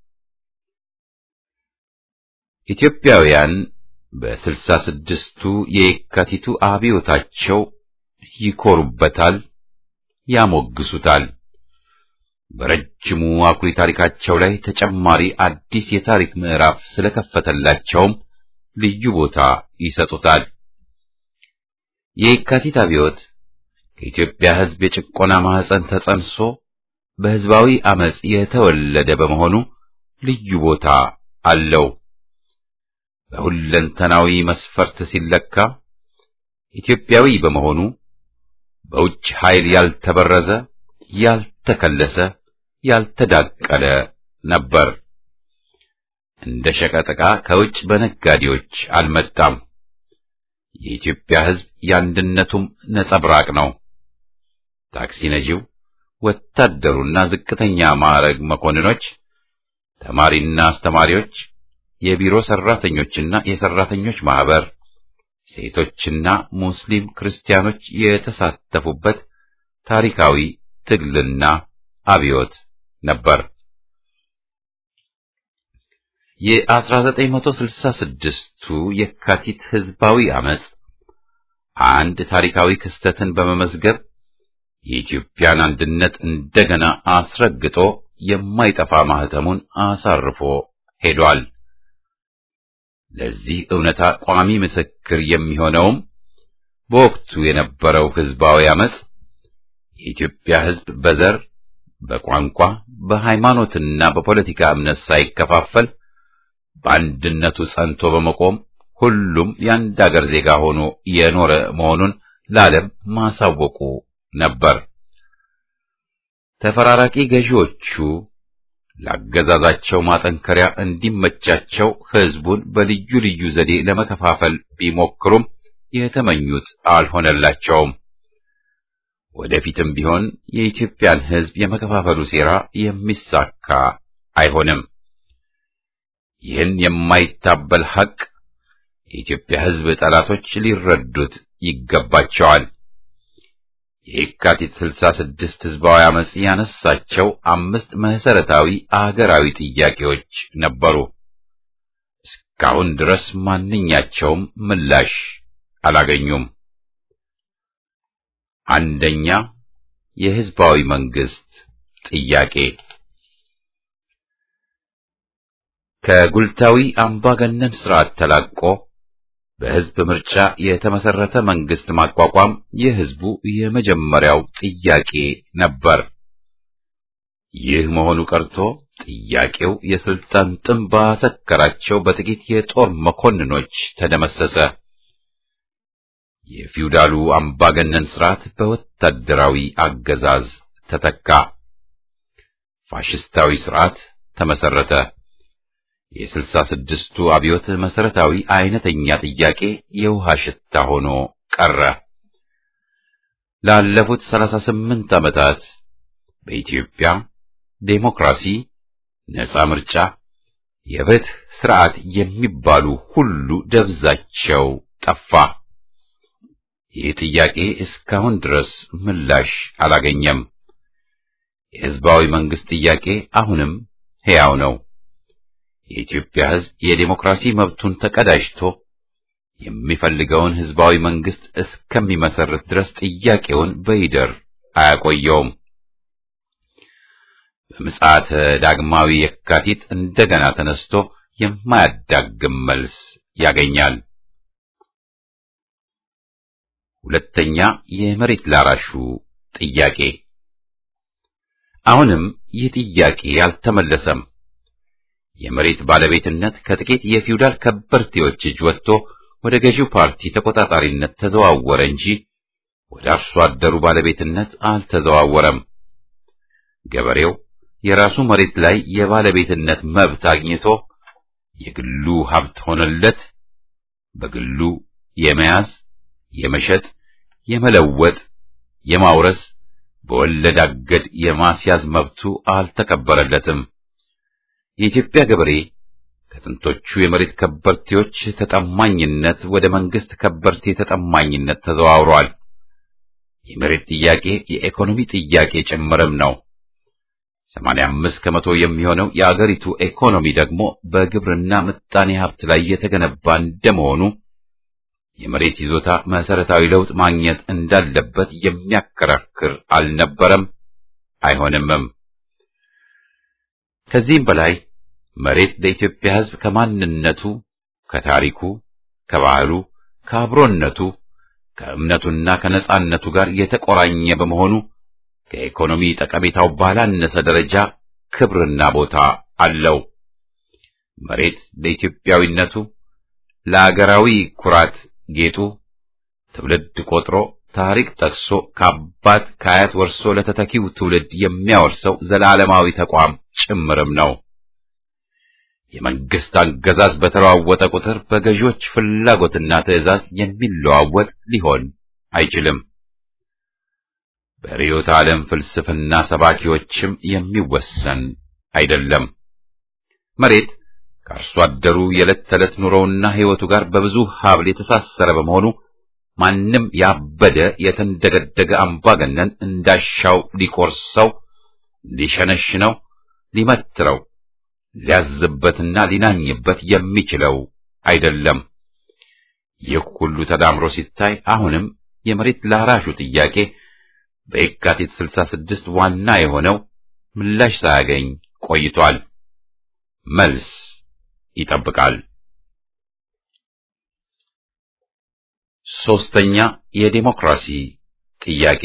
ኢትዮጵያውያን በስልሳ ስድስቱ የካቲቱ አብዮታቸው ይኮሩበታል፣ ያሞግሱታል። በረጅሙ አኩሪ ታሪካቸው ላይ ተጨማሪ አዲስ የታሪክ ምዕራፍ ስለከፈተላቸውም ልዩ ቦታ ይሰጡታል። የካቲት አብዮት ከኢትዮጵያ ሕዝብ የጭቆና ማህፀን ተጸንሶ በሕዝባዊ አመጽ የተወለደ በመሆኑ ልዩ ቦታ አለው። በሁለንተናዊ መስፈርት ሲለካ ኢትዮጵያዊ በመሆኑ በውጭ ኃይል ያልተበረዘ፣ ያልተከለሰ፣ ያልተዳቀለ ነበር። እንደ ሸቀጥ ዕቃ ከውጭ በነጋዴዎች አልመጣም። የኢትዮጵያ ሕዝብ የአንድነቱም ነጸብራቅ ነው። ታክሲ ነጂው፣ ወታደሩና ዝቅተኛ ማዕረግ መኮንኖች፣ ተማሪና አስተማሪዎች፣ የቢሮ ሰራተኞችና የሰራተኞች ማህበር፣ ሴቶችና ሙስሊም ክርስቲያኖች የተሳተፉበት ታሪካዊ ትግልና አብዮት ነበር። የ1966ቱ የካቲት ህዝባዊ አመጽ አንድ ታሪካዊ ክስተትን በመመዝገብ የኢትዮጵያን አንድነት እንደገና አስረግጦ የማይጠፋ ማህተሙን አሳርፎ ሄዷል። ለዚህ እውነታ ቋሚ ምስክር የሚሆነውም በወቅቱ የነበረው ህዝባዊ አመጽ የኢትዮጵያ ህዝብ በዘር፣ በቋንቋ፣ በሃይማኖትና በፖለቲካ እምነት ሳይከፋፈል በአንድነቱ ጸንቶ በመቆም ሁሉም የአንድ አገር ዜጋ ሆኖ የኖረ መሆኑን ለዓለም ማሳወቁ ነበር። ተፈራራቂ ገዢዎቹ ለአገዛዛቸው ማጠንከሪያ እንዲመቻቸው ሕዝቡን በልዩ ልዩ ዘዴ ለመከፋፈል ቢሞክሩም የተመኙት አልሆነላቸውም። ወደፊትም ቢሆን የኢትዮጵያን ሕዝብ የመከፋፈሉ ሴራ የሚሳካ አይሆንም። ይህን የማይታበል ሐቅ የኢትዮጵያ ሕዝብ ጠላቶች ሊረዱት ይገባቸዋል። የየካቲት ስልሳ ስድስት ሕዝባዊ አመጽ ያነሳቸው አምስት መሰረታዊ አገራዊ ጥያቄዎች ነበሩ። እስካሁን ድረስ ማንኛቸውም ምላሽ አላገኙም። አንደኛ፣ የሕዝባዊ መንግስት ጥያቄ ከጉልታዊ አምባገነን ስርዓት ተላቆ በሕዝብ ምርጫ የተመሰረተ መንግስት ማቋቋም የሕዝቡ የመጀመሪያው ጥያቄ ነበር። ይህ መሆኑ ቀርቶ ጥያቄው የስልጣን ጥም ባሰከራቸው በጥቂት የጦር መኮንኖች ተደመሰሰ። የፊውዳሉ አምባገነን ስርዓት በወታደራዊ አገዛዝ ተተካ። ፋሽስታዊ ስርዓት ተመሰረተ። የስልሳ ስድስቱ አብዮት መሰረታዊ አይነተኛ ጥያቄ የውሃ ሽታ ሆኖ ቀረ። ላለፉት ሰላሳ ስምንት ዓመታት በኢትዮጵያ ዴሞክራሲ፣ ነጻ ምርጫ፣ የፍትህ ስርዓት የሚባሉ ሁሉ ደብዛቸው ጠፋ። ይህ ጥያቄ እስካሁን ድረስ ምላሽ አላገኘም። የሕዝባዊ መንግስት ጥያቄ አሁንም ሕያው ነው። የኢትዮጵያ ሕዝብ የዴሞክራሲ መብቱን ተቀዳጅቶ የሚፈልገውን ሕዝባዊ መንግስት እስከሚመሰርት ድረስ ጥያቄውን በይደር አያቆየውም። በምጽአተ ዳግማዊ የካቲት እንደገና ተነስቶ የማያዳግም መልስ ያገኛል። ሁለተኛ፣ የመሬት ላራሹ ጥያቄ አሁንም ይህ ጥያቄ አልተመለሰም። የመሬት ባለቤትነት ከጥቂት የፊውዳል ከበርቴዎች እጅ ወጥቶ ወደ ገዢው ፓርቲ ተቆጣጣሪነት ተዘዋወረ እንጂ ወደ አርሶ አደሩ ባለቤትነት አልተዘዋወረም። ገበሬው የራሱ መሬት ላይ የባለቤትነት መብት አግኝቶ የግሉ ሀብት ሆነለት። በግሉ የመያዝ፣ የመሸጥ፣ የመለወጥ፣ የማውረስ በወለድ አገድ የማስያዝ መብቱ አልተከበረለትም። የኢትዮጵያ ገበሬ ከጥንቶቹ የመሬት ከበርቴዎች ተጠማኝነት ወደ መንግስት ከበርቴ ተጠማኝነት ተዘዋውሯል። የመሬት ጥያቄ የኢኮኖሚ ጥያቄ ጭምርም ነው። 85 ከመቶ የሚሆነው የአገሪቱ ኢኮኖሚ ደግሞ በግብርና ምጣኔ ሀብት ላይ የተገነባ እንደመሆኑ የመሬት ይዞታ መሰረታዊ ለውጥ ማግኘት እንዳለበት የሚያከራክር አልነበረም፣ አይሆንምም። ከዚህም በላይ መሬት ለኢትዮጵያ ሕዝብ ከማንነቱ፣ ከታሪኩ፣ ከባህሉ፣ ከአብሮነቱ፣ ከእምነቱና ከነጻነቱ ጋር የተቆራኘ በመሆኑ ከኢኮኖሚ ጠቀሜታው ባላነሰ ደረጃ ክብርና ቦታ አለው። መሬት ለኢትዮጵያዊነቱ፣ ለአገራዊ ኩራት ጌጡ ትውልድ ቆጥሮ ታሪክ ጠቅሶ ከአባት ከአያት ወርሶ ለተተኪው ትውልድ የሚያወርሰው ዘላለማዊ ተቋም ጭምርም ነው። የመንግስት አገዛዝ በተለዋወጠ ቁጥር በገዢዎች ፍላጎትና ትዕዛዝ የሚለዋወጥ ሊሆን አይችልም። በርዕዮተ ዓለም ፍልስፍና ሰባኪዎችም የሚወሰን አይደለም። መሬት ከአርሶ አደሩ የዕለት ተዕለት ኑሮውና ሕይወቱ ጋር በብዙ ሀብል የተሳሰረ በመሆኑ ማንም ያበደ የተንደገደገ አምባገነን እንዳሻው ሊቆርሰው፣ ሊሸነሽነው፣ ሊመትረው፣ ሊያዝበትና ሊናኝበት የሚችለው አይደለም። ይህ ሁሉ ተዳምሮ ሲታይ አሁንም የመሬት ላራሹ ጥያቄ በየካቲት 66 ዋና የሆነው ምላሽ ሳያገኝ ቆይቷል። መልስ ይጠብቃል። ሶስተኛ የዴሞክራሲ ጥያቄ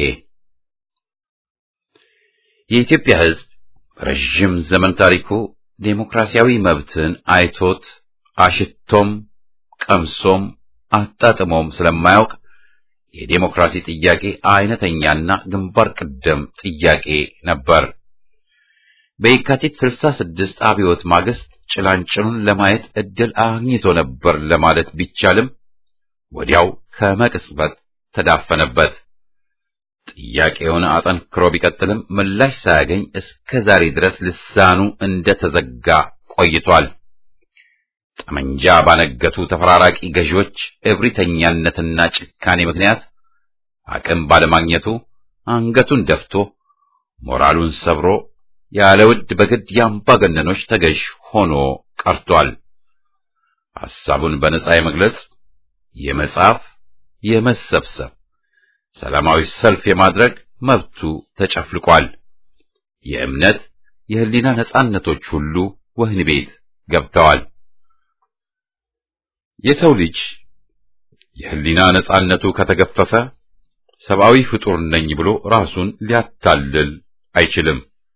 የኢትዮጵያ ሕዝብ ረዥም ዘመን ታሪኩ ዴሞክራሲያዊ መብትን አይቶት አሽቶም ቀምሶም አጣጥሞም ስለማያውቅ የዴሞክራሲ ጥያቄ አይነተኛና ግንባር ቀደም ጥያቄ ነበር። በየካቲት 66 አብዮት ማግስት ጭላንጭሉን ለማየት እድል አግኝቶ ነበር ለማለት ቢቻልም ወዲያው ከመቅጽበት ተዳፈነበት። ጥያቄውን አጠንክሮ ቢቀጥልም ምላሽ ሳያገኝ እስከ ዛሬ ድረስ ልሳኑ እንደተዘጋ ቆይቷል። ጠመንጃ ባነገቱ ተፈራራቂ ገዢዎች እብሪተኛነትና ጭካኔ ምክንያት አቅም ባለማግኘቱ አንገቱን ደፍቶ ሞራሉን ሰብሮ ያለ ውድ በግድ የአምባገነኖች ተገዥ ሆኖ ቀርቷል። ሐሳቡን በነጻ የመግለጽ፣ የመጻፍ፣ የመሰብሰብ፣ ሰላማዊ ሰልፍ የማድረግ መብቱ ተጨፍልቋል። የእምነት፣ የህሊና ነጻነቶች ሁሉ ወህኒ ቤት ገብተዋል። የሰው ልጅ የህሊና ነጻነቱ ከተገፈፈ ሰብአዊ ፍጡር ነኝ ብሎ ራሱን ሊያታልል አይችልም።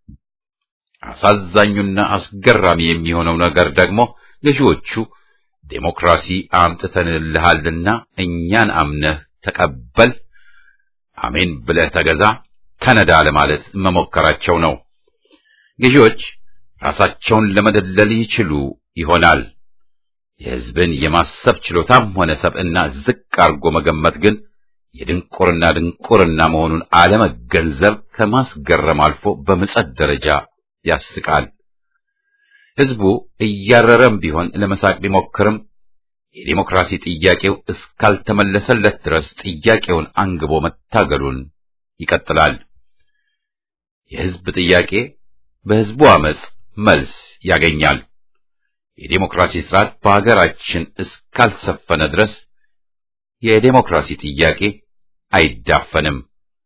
አሳዛኙና አስገራሚ የሚሆነው ነገር ደግሞ ገዢዎቹ ዴሞክራሲ አምጥተንልሃልና እኛን አምነህ ተቀበል፣ አሜን ብለህ ተገዛ፣ ተነዳ ለማለት መሞከራቸው ነው። ገዢዎች ራሳቸውን ለመደለል ይችሉ ይሆናል። የህዝብን የማሰብ ችሎታም ሆነ ሰብዕና ዝቅ አድርጎ መገመት ግን የድንቁርና ድንቁርና መሆኑን አለመገንዘብ ከማስገረም አልፎ በምጸት ደረጃ ያስቃል። ህዝቡ እያረረም ቢሆን ለመሳቅ ቢሞክርም የዲሞክራሲ ጥያቄው እስካልተመለሰለት ድረስ ጥያቄውን አንግቦ መታገሉን ይቀጥላል። የህዝብ ጥያቄ በህዝቡ አመጽ መልስ ያገኛል። የዲሞክራሲ ስርዓት በሀገራችን እስካልሰፈነ ድረስ የዲሞክራሲ ጥያቄ አይዳፈንም።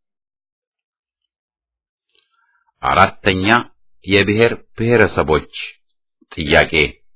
አራተኛ የብሔር ብሔረሰቦች ጥያቄ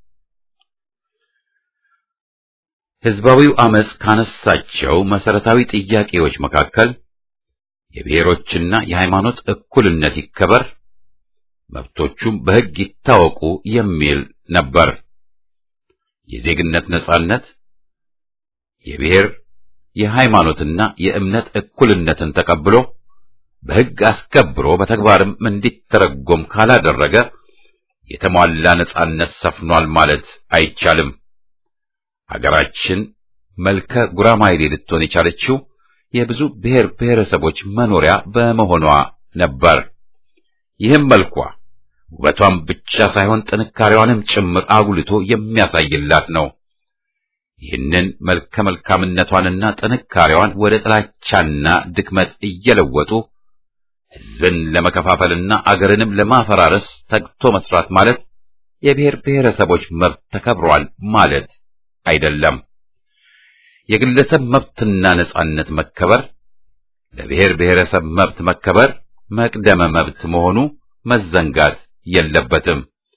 ህዝባዊው አመጽ ካነሳቸው መሰረታዊ ጥያቄዎች መካከል የብሔሮችና የሃይማኖት እኩልነት ይከበር፣ መብቶቹም በሕግ ይታወቁ የሚል ነበር። የዜግነት ነጻነት፣ የብሔር የሃይማኖትና የእምነት እኩልነትን ተቀብሎ በሕግ አስከብሮ በተግባርም እንዲተረጎም ካላደረገ የተሟላ ነጻነት ሰፍኗል ማለት አይቻልም። ሀገራችን መልከ ጉራማይሌ ልትሆን የቻለችው የብዙ ብሔር ብሔረሰቦች መኖሪያ በመሆኗ ነበር። ይህም መልኳ ውበቷን ብቻ ሳይሆን ጥንካሬዋንም ጭምር አጉልቶ የሚያሳይላት ነው። ይህንን መልከ መልካምነቷንና ጥንካሬዋን ወደ ጥላቻና ድክመት እየለወጡ ሕዝብን ለመከፋፈልና አገርንም ለማፈራረስ ተግቶ መስራት ማለት የብሔር ብሔረሰቦች መብት ተከብሯል ማለት አይደለም። የግለሰብ መብትና ነጻነት መከበር ለብሔር ብሔረሰብ መብት መከበር መቅደመ መብት መሆኑ መዘንጋት የለበትም።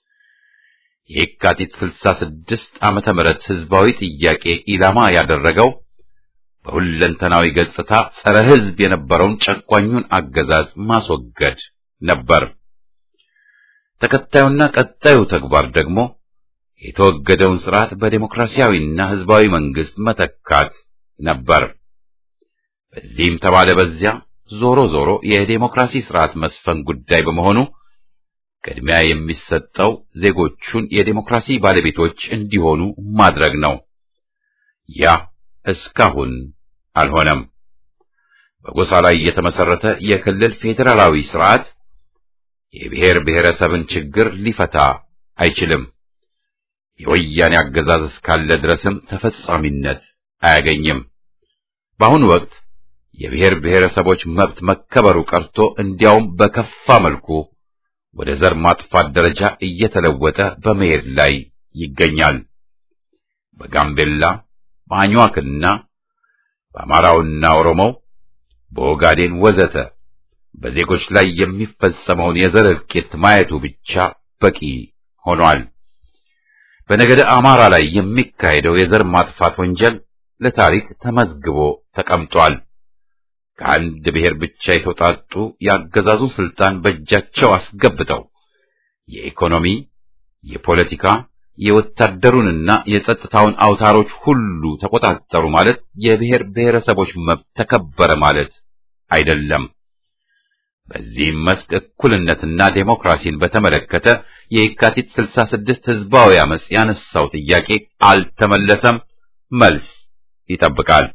የካቲት 66 ዓመተ ምህረት ህዝባዊ ጥያቄ ኢላማ ያደረገው በሁለንተናዊ ገጽታ ጸረ ህዝብ የነበረውን ጨቋኙን አገዛዝ ማስወገድ ነበር። ተከታዩና ቀጣዩ ተግባር ደግሞ የተወገደውን ስርዓት በዴሞክራሲያዊና ህዝባዊ መንግስት መተካት ነበር። በዚህም ተባለ በዚያ ዞሮ ዞሮ የዴሞክራሲ ስርዓት መስፈን ጉዳይ በመሆኑ ቅድሚያ የሚሰጠው ዜጎቹን የዴሞክራሲ ባለቤቶች እንዲሆኑ ማድረግ ነው። ያ እስካሁን አልሆነም። በጎሳ ላይ የተመሰረተ የክልል ፌዴራላዊ ስርዓት የብሔር ብሔረሰብን ችግር ሊፈታ አይችልም። የወያኔ አገዛዝ እስካለ ድረስም ተፈጻሚነት አያገኝም። በአሁኑ ወቅት የብሔር ብሔረሰቦች መብት መከበሩ ቀርቶ እንዲያውም በከፋ መልኩ ወደ ዘር ማጥፋት ደረጃ እየተለወጠ በመሄድ ላይ ይገኛል። በጋምቤላ በአኝዋክና በአማራውና ኦሮሞው በኦጋዴን ወዘተ በዜጎች ላይ የሚፈጸመውን የዘር እልቂት ማየቱ ብቻ በቂ ሆኗል። በነገደ አማራ ላይ የሚካሄደው የዘር ማጥፋት ወንጀል ለታሪክ ተመዝግቦ ተቀምጧል። ከአንድ ብሔር ብቻ የተውጣጡ ያገዛዙ ስልጣን በእጃቸው አስገብተው የኢኮኖሚ፣ የፖለቲካ፣ የወታደሩንና የጸጥታውን አውታሮች ሁሉ ተቆጣጠሩ ማለት የብሔር ብሔረሰቦች መብት ተከበረ ማለት አይደለም። በዚህም መስክ እኩልነትና ዴሞክራሲን በተመለከተ የየካቲት 66 ህዝባዊ አመጽ ያነሳው ጥያቄ አልተመለሰም፣ መልስ ይጠብቃል።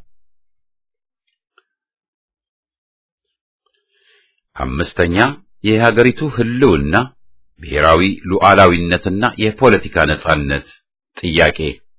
አምስተኛ የሀገሪቱ ህልውና ብሔራዊ ሉዓላዊነትና የፖለቲካ ነጻነት ጥያቄ።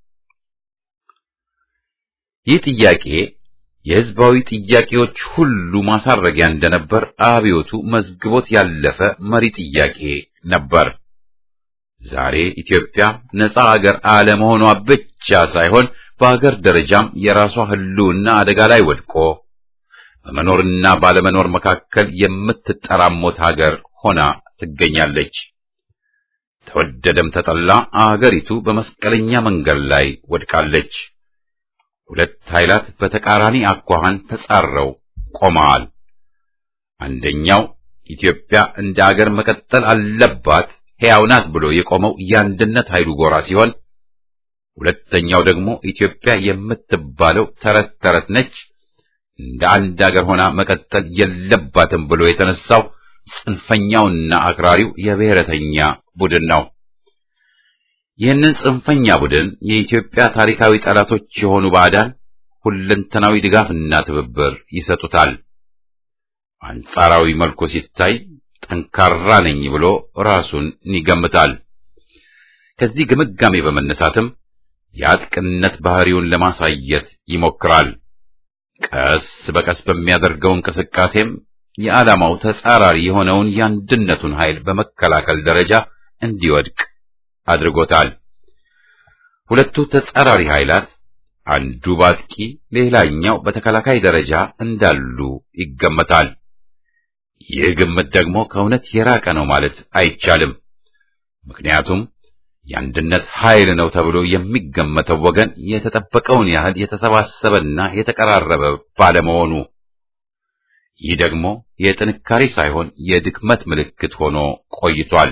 ይህ ጥያቄ የህዝባዊ ጥያቄዎች ሁሉ ማሳረጊያ እንደነበር አብዮቱ መዝግቦት ያለፈ መሪ ጥያቄ ነበር። ዛሬ ኢትዮጵያ ነጻ አገር አለመሆኗ ብቻ ሳይሆን በአገር ደረጃም የራሷ ህልውና አደጋ ላይ ወድቆ በመኖርና ባለመኖር መካከል የምትጠራሞት ሀገር ሆና ትገኛለች። ተወደደም ተጠላ አገሪቱ በመስቀለኛ መንገድ ላይ ወድቃለች። ሁለት ኃይላት በተቃራኒ አኳኋን ተጻረው ቆመዋል። አንደኛው ኢትዮጵያ እንደ አገር መቀጠል አለባት ሕያው ናት ብሎ የቆመው የአንድነት ኃይሉ ጎራ ሲሆን፣ ሁለተኛው ደግሞ ኢትዮጵያ የምትባለው ተረት ተረት ነች፣ እንደ አንድ አገር ሆና መቀጠል የለባትም ብሎ የተነሳው ጽንፈኛውና አክራሪው የብሔረተኛ ቡድን ነው። ይህንን ጽንፈኛ ቡድን የኢትዮጵያ ታሪካዊ ጠላቶች የሆኑ ባዕዳን ሁለንተናዊ ድጋፍና ትብብር ይሰጡታል። አንጻራዊ መልኩ ሲታይ ጠንካራ ነኝ ብሎ ራሱን ይገምታል። ከዚህ ግምጋሜ በመነሳትም የአጥቅነት ባህሪውን ለማሳየት ይሞክራል። ቀስ በቀስ በሚያደርገው እንቅስቃሴም የዓላማው ተጻራሪ የሆነውን የአንድነቱን ኃይል በመከላከል ደረጃ እንዲወድቅ አድርጎታል። ሁለቱ ተጻራሪ ኃይላት አንዱ በአጥቂ ሌላኛው በተከላካይ ደረጃ እንዳሉ ይገመታል። ይህ ግምት ደግሞ ከእውነት የራቀ ነው ማለት አይቻልም። ምክንያቱም የአንድነት ኃይል ነው ተብሎ የሚገመተው ወገን የተጠበቀውን ያህል የተሰባሰበና የተቀራረበ ባለመሆኑ ይህ ደግሞ የጥንካሬ ሳይሆን የድክመት ምልክት ሆኖ ቆይቷል።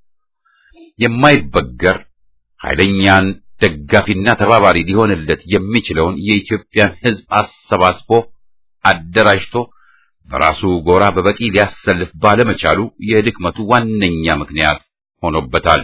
የማይበገር ኃይለኛን ደጋፊና ተባባሪ ሊሆንለት የሚችለውን የኢትዮጵያን ሕዝብ አሰባስቦ አደራጅቶ በራሱ ጎራ በበቂ ሊያሰልፍ ባለመቻሉ የድክመቱ ዋነኛ ምክንያት ሆኖበታል።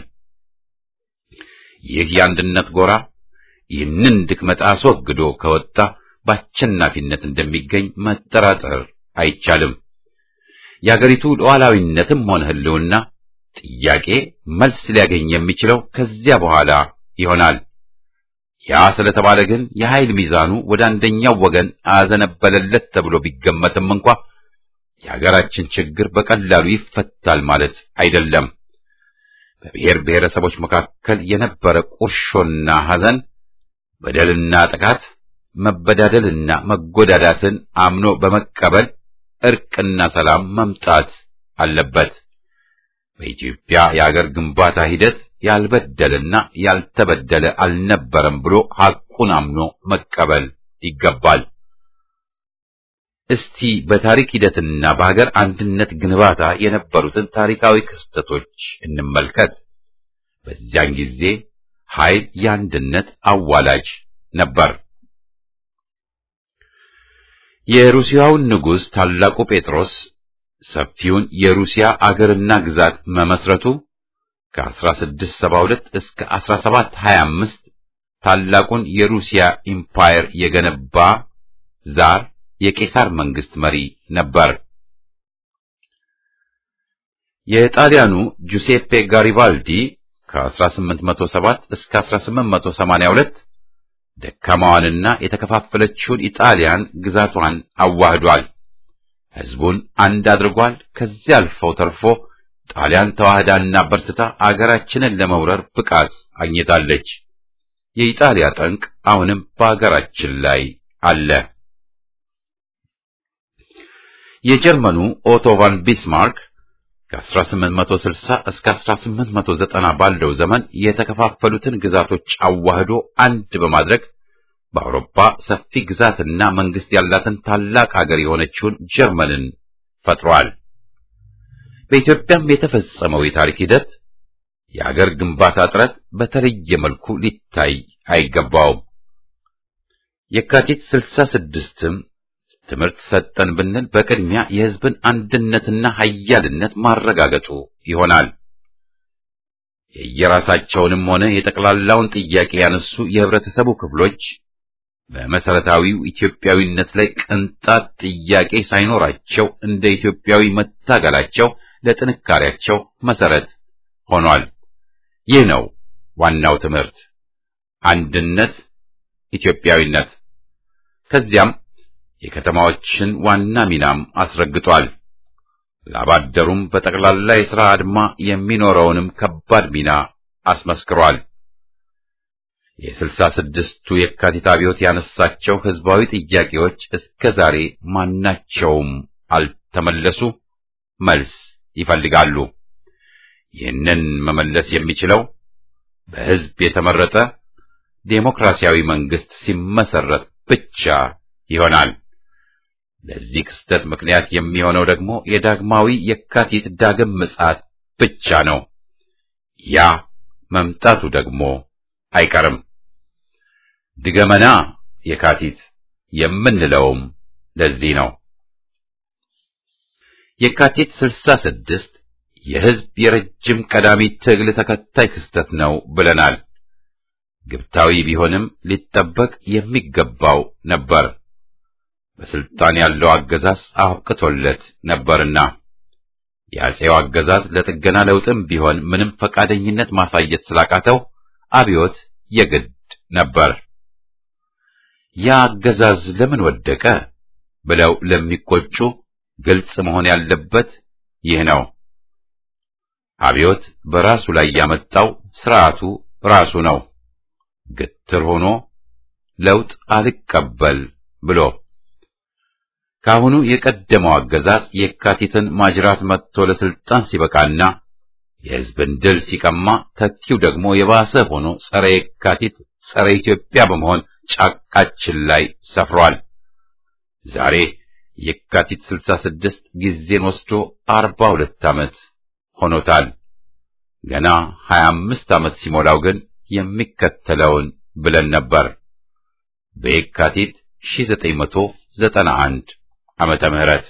ይህ የአንድነት ጎራ ይህንን ድክመት አስወግዶ ከወጣ በአሸናፊነት እንደሚገኝ መጠራጠር አይቻልም። የአገሪቱ ሉዓላዊነትም ሆነ ሕልውና ጥያቄ መልስ ሊያገኝ የሚችለው ከዚያ በኋላ ይሆናል። ያ ስለተባለ ግን የኃይል ሚዛኑ ወደ አንደኛው ወገን አዘነበለለት ተብሎ ቢገመትም እንኳ የሀገራችን ችግር በቀላሉ ይፈታል ማለት አይደለም። በብሔር ብሔረሰቦች መካከል የነበረ ቁርሾና ሐዘን፣ በደልና ጥቃት፣ መበዳደልና መጎዳዳትን አምኖ በመቀበል እርቅና ሰላም መምጣት አለበት። በኢትዮጵያ የአገር ግንባታ ሂደት ያልበደለና ያልተበደለ አልነበረም ብሎ ሐቁን አምኖ መቀበል ይገባል። እስቲ በታሪክ ሂደትና በሀገር አንድነት ግንባታ የነበሩትን ታሪካዊ ክስተቶች እንመልከት። በዚያን ጊዜ ኃይል የአንድነት አዋላጅ ነበር። የሩሲያውን ንጉሥ ታላቁ ጴጥሮስ ሰፊውን የሩሲያ አገርና ግዛት መመስረቱ ከ1672 እስከ 1725 ታላቁን የሩሲያ ኢምፓየር የገነባ ዛር የቄሳር መንግስት መሪ ነበር። የጣሊያኑ ጁሴፔ ጋሪባልዲ ከ1807 እስከ 1882 ደካማዋንና የተከፋፈለችውን ኢጣሊያን ግዛቷን አዋህዷል። ሕዝቡን አንድ አድርጓል። ከዚያ አልፈው ተርፎ ጣሊያን ተዋህዳና በርትታ አገራችንን ለመውረር ብቃት አግኝታለች። የኢጣሊያ ጠንቅ አሁንም በአገራችን ላይ አለ። የጀርመኑ ኦቶ ቫን ቢስማርክ ከ1860 እስከ 1890 ባለው ዘመን የተከፋፈሉትን ግዛቶች አዋህዶ አንድ በማድረግ በአውሮፓ ሰፊ ግዛትና መንግስት ያላትን ታላቅ አገር የሆነችውን ጀርመንን ፈጥሯል። በኢትዮጵያም የተፈጸመው የታሪክ ሂደት የአገር ግንባታ ጥረት በተለየ መልኩ ሊታይ አይገባውም። የካቲት ስልሳ ስድስትም ትምህርት ሰጠን ብንል በቅድሚያ የሕዝብን አንድነትና ኃያልነት ማረጋገጡ ይሆናል። የየራሳቸውንም ሆነ የጠቅላላውን ጥያቄ ያነሱ የህብረተሰቡ ክፍሎች በመሰረታዊው ኢትዮጵያዊነት ላይ ቅንጣት ጥያቄ ሳይኖራቸው እንደ ኢትዮጵያዊ መታገላቸው ለጥንካሬያቸው መሰረት ሆኗል። ይህ ነው ዋናው ትምህርት፣ አንድነት፣ ኢትዮጵያዊነት። ከዚያም የከተማዎችን ዋና ሚናም አስረግጧል። ላባደሩም በጠቅላላ የሥራ አድማ የሚኖረውንም ከባድ ሚና አስመስክሯል። የስልሳ ስድስቱ የካቲት አብዮት ያነሳቸው ህዝባዊ ጥያቄዎች እስከ ዛሬ ማናቸውም አልተመለሱ፣ መልስ ይፈልጋሉ። ይህንን መመለስ የሚችለው በህዝብ የተመረጠ ዴሞክራሲያዊ መንግስት ሲመሰረት ብቻ ይሆናል። ለዚህ ክስተት ምክንያት የሚሆነው ደግሞ የዳግማዊ የካቲት ዳግም ምጽአት ብቻ ነው። ያ መምጣቱ ደግሞ አይቀርም። ድገመና የካቲት የምንለውም ለዚህ ነው። የካቲት ስልሳ ስድስት የህዝብ የረጅም ቀዳሚ ትግል ተከታይ ክስተት ነው ብለናል። ግብታዊ ቢሆንም ሊጠበቅ የሚገባው ነበር። በስልጣን ያለው አገዛዝ አብቅቶለት ነበርና የአፄው አገዛዝ ለጥገና ለውጥም ቢሆን ምንም ፈቃደኝነት ማሳየት ስላቃተው አብዮት የግድ ነበር። ያ አገዛዝ ለምን ወደቀ ብለው ለሚቆጩ ግልጽ መሆን ያለበት ይህ ነው። አብዮት በራሱ ላይ ያመጣው ስርዓቱ ራሱ ነው። ግትር ሆኖ ለውጥ አልቀበል ብሎ ካሁኑ የቀደመው አገዛዝ የካቲትን ማጅራት መጥቶ ለስልጣን ሲበቃና የሕዝብን ድል ሲቀማ ተኪው ደግሞ የባሰ ሆኖ ጸረ የካቲት ጸረ ኢትዮጵያ በመሆን ጫቃችን ላይ ሰፍሯል። ዛሬ የካቲት 66 ጊዜን ወስዶ 42 ዓመት ሆኖታል። ገና 25 ዓመት ሲሞላው ግን የሚከተለውን ብለን ነበር። በየካቲት 1991 ዓመተ ምህረት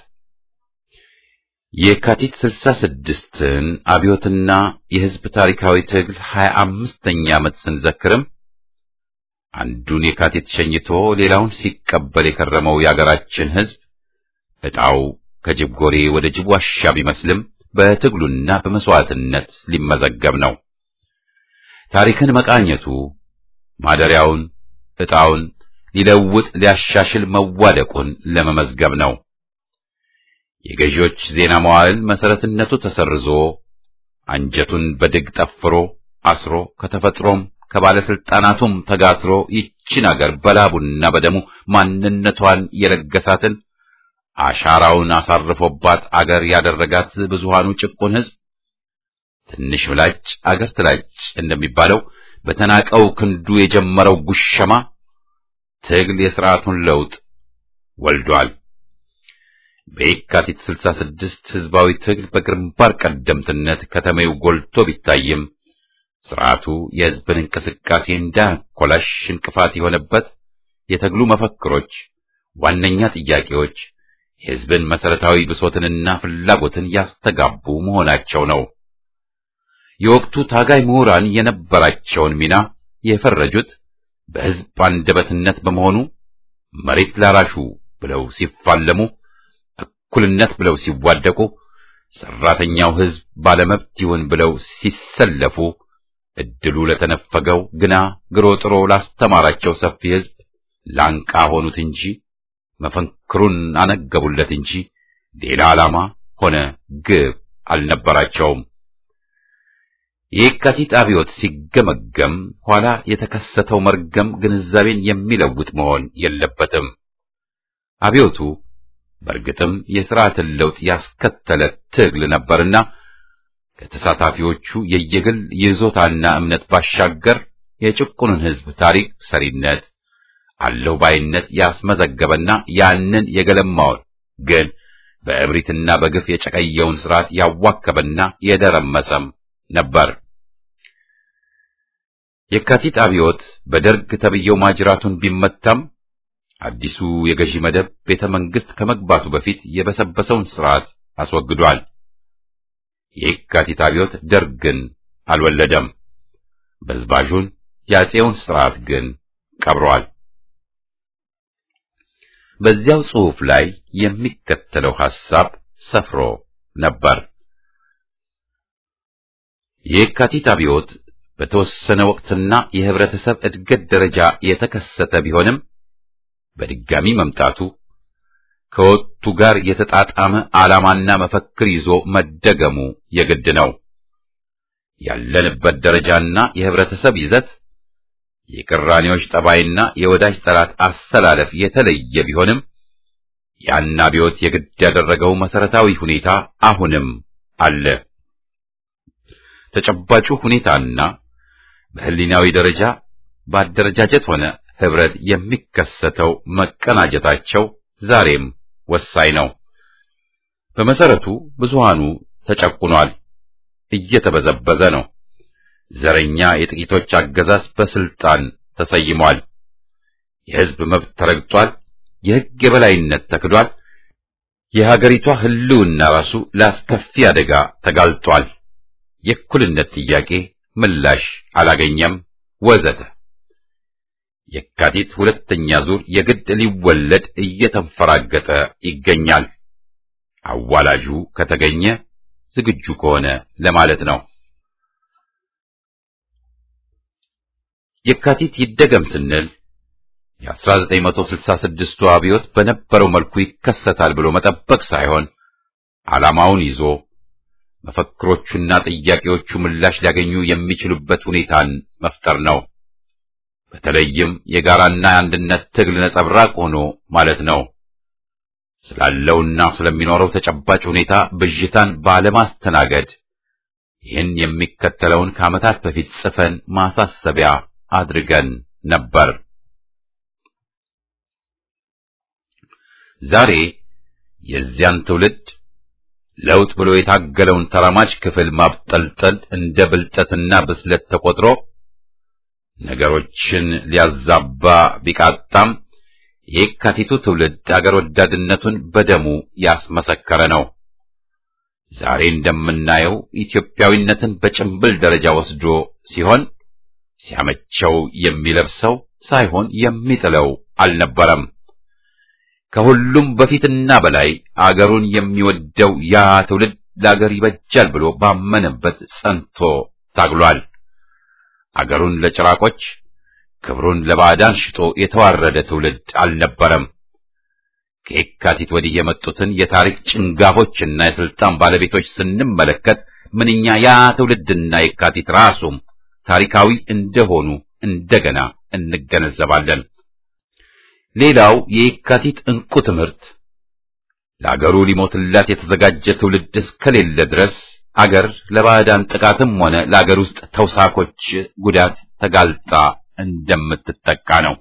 የካቲት 66ን አብዮትና የሕዝብ ታሪካዊ ትግል 25ኛ ዓመት ስንዘክርም አንዱን የካቲት ሸኝቶ ሌላውን ሲቀበል የከረመው የአገራችን ሕዝብ ዕጣው ከጅብ ጎሬ ወደ ጅብ ዋሻ ቢመስልም በትግሉና በመስዋዕትነት ሊመዘገብ ነው። ታሪክን መቃኘቱ ማደሪያውን ዕጣውን ሊለውጥ ሊያሻሽል መዋደቁን ለመመዝገብ ነው። የገዢዎች ዜና መዋዕል መሰረትነቱ ተሰርዞ አንጀቱን በድግ ጠፍሮ አስሮ ከተፈጥሮም ከባለስልጣናቱም ተጋትሮ ይችን አገር በላቡና በደሙ ማንነቷን የለገሳትን አሻራውን አሳርፎባት አገር ያደረጋት ብዙሃኑ ጭቁን ሕዝብ ትንሽ ምላጭ አገር ትላጭ እንደሚባለው በተናቀው ክንዱ የጀመረው ጉሸማ ትግል የሥርዓቱን ለውጥ ወልዷል። በየካቲት 66 ሕዝባዊ ትግል በግንባር ቀደምትነት ከተሜው ጎልቶ ቢታይም ሥርዓቱ የሕዝብን እንቅስቃሴ እንዳያኮላሽ እንቅፋት የሆነበት የትግሉ መፈክሮች፣ ዋነኛ ጥያቄዎች የሕዝብን መሠረታዊ ብሶትንና ፍላጎትን ያስተጋቡ መሆናቸው ነው። የወቅቱ ታጋይ ምሁራን የነበራቸውን ሚና የፈረጁት በሕዝብ አንደበትነት በመሆኑ መሬት ላራሹ ብለው ሲፋለሙ፣ እኩልነት ብለው ሲዋደቁ፣ ሠራተኛው ሕዝብ ባለመብት ይሁን ብለው ሲሰለፉ፣ እድሉ ለተነፈገው ግና ግሮ ጥሮ ላስተማራቸው ሰፊ ሕዝብ ላንቃ ሆኑት እንጂ መፈክሩን አነገቡለት እንጂ ሌላ ዓላማ ሆነ ግብ አልነበራቸውም። የየካቲት አብዮት ሲገመገም ኋላ የተከሰተው መርገም ግንዛቤን የሚለውጥ መሆን የለበትም። አብዮቱ በእርግጥም የሥርዓትን ለውጥ ያስከተለ ትግል ነበርና ከተሳታፊዎቹ የየግል ይዞታና እምነት ባሻገር የጭቁኑን ሕዝብ ታሪክ ሰሪነት አለው ባይነት ያስመዘገበና ያንን የገለማውን ግን በእብሪትና በግፍ የጨቀየውን ሥርዓት ያዋከበና የደረመሰም ነበር። የካቲት አብዮት በደርግ ተብየው ማጅራቱን ቢመታም አዲሱ የገዢ መደብ ቤተ መንግስት ከመግባቱ በፊት የበሰበሰውን ስርዓት አስወግዷል። የካቲት አብዮት ደርግን አልወለደም። በዝባዡን የአፄውን ስርዓት ግን ቀብሯል። በዚያው ጽሑፍ ላይ የሚከተለው ሐሳብ ሰፍሮ ነበር። የካቲት አብዮት በተወሰነ ወቅትና የህብረተሰብ እድገት ደረጃ የተከሰተ ቢሆንም በድጋሚ መምጣቱ ከወቅቱ ጋር የተጣጣመ ዓላማና መፈክር ይዞ መደገሙ የግድ ነው። ያለንበት ደረጃና የህብረተሰብ ይዘት የቅራኔዎች ጠባይና የወዳጅ ጠላት አሰላለፍ የተለየ ቢሆንም ያን አብዮት የግድ ያደረገው መሰረታዊ ሁኔታ አሁንም አለ። ተጨባጩ ሁኔታና በህሊናዊ ደረጃ በአደረጃጀት ሆነ ህብረት የሚከሰተው መቀናጀታቸው ዛሬም ወሳኝ ነው። በመሰረቱ ብዙሃኑ ተጨቁኗል፣ እየተበዘበዘ ነው። ዘረኛ የጥቂቶች አገዛዝ በስልጣን ተሰይሟል። የህዝብ መብት ተረግጧል። የህግ የበላይነት ተክዷል። የሀገሪቷ ህልውና ራሱ ለአስከፊ አደጋ ተጋልጧል። የእኩልነት ጥያቄ ምላሽ አላገኘም፣ ወዘተ። የካቲት ሁለተኛ ዙር የግድ ሊወለድ እየተንፈራገጠ ይገኛል። አዋላጁ ከተገኘ ዝግጁ ከሆነ ለማለት ነው። የካቲት ይደገም ስንል የ1966ቱ አብዮት በነበረው መልኩ ይከሰታል ብሎ መጠበቅ ሳይሆን ዓላማውን ይዞ መፈክሮቹና ጥያቄዎቹ ምላሽ ሊያገኙ የሚችሉበት ሁኔታን መፍጠር ነው። በተለይም የጋራና የአንድነት ትግል ነጸብራቅ ሆኖ ማለት ነው። ስላለውና ስለሚኖረው ተጨባጭ ሁኔታ ብዥታን ባለማስተናገድ ይህን የሚከተለውን ከዓመታት በፊት ጽፈን ማሳሰቢያ አድርገን ነበር። ዛሬ የዚያን ትውልድ ለውጥ ብሎ የታገለውን ተራማጅ ክፍል ማብጠልጠል እንደ ብልጠትና ብስለት ተቆጥሮ ነገሮችን ሊያዛባ ቢቃጣም የካቲቱ ትውልድ አገር ወዳድነቱን በደሙ ያስመሰከረ ነው። ዛሬ እንደምናየው ኢትዮጵያዊነትን በጭምብል ደረጃ ወስዶ ሲሆን ሲያመቸው የሚለብሰው ሳይሆን የሚጥለው አልነበረም። ከሁሉም በፊትና በላይ አገሩን የሚወደው ያ ትውልድ ለአገር ይበጃል ብሎ ባመነበት ጸንቶ ታግሏል። አገሩን ለጭራቆች ክብሩን ለባዕዳን ሽጦ የተዋረደ ትውልድ አልነበረም። ከየካቲት ወዲህ የመጡትን የታሪክ ጭንጋፎችና የስልጣን ባለቤቶች ስንመለከት ምንኛ ያ ትውልድና የካቲት ራሱም ታሪካዊ እንደሆኑ እንደገና እንገነዘባለን። ሌላው የየካቲት ዕንቁ ትምህርት ለአገሩ ሊሞትላት የተዘጋጀ ትውልድ እስከሌለ ድረስ አገር ለባዕዳን ጥቃትም ሆነ ለአገር ውስጥ ተውሳኮች ጉዳት ተጋልጣ እንደምትጠቃ ነው።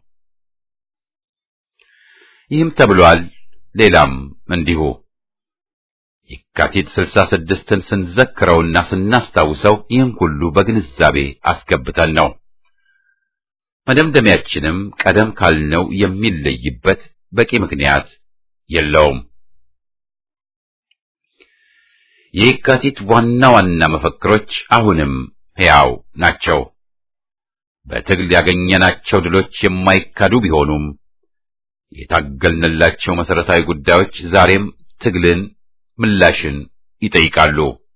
ይህም ተብሏል። ሌላም እንዲሁ የካቲት ስልሳ ስድስትን ስንዘክረውና ስናስታውሰው ይህን ሁሉ በግንዛቤ አስገብተን ነው። መደምደሚያችንም ቀደም ካልነው የሚለይበት በቂ ምክንያት የለውም። የየካቲት ዋና ዋና መፈክሮች አሁንም ሕያው ናቸው። በትግል ያገኘናቸው ድሎች የማይካዱ ቢሆኑም የታገልንላቸው መሰረታዊ ጉዳዮች ዛሬም ትግልን፣ ምላሽን ይጠይቃሉ።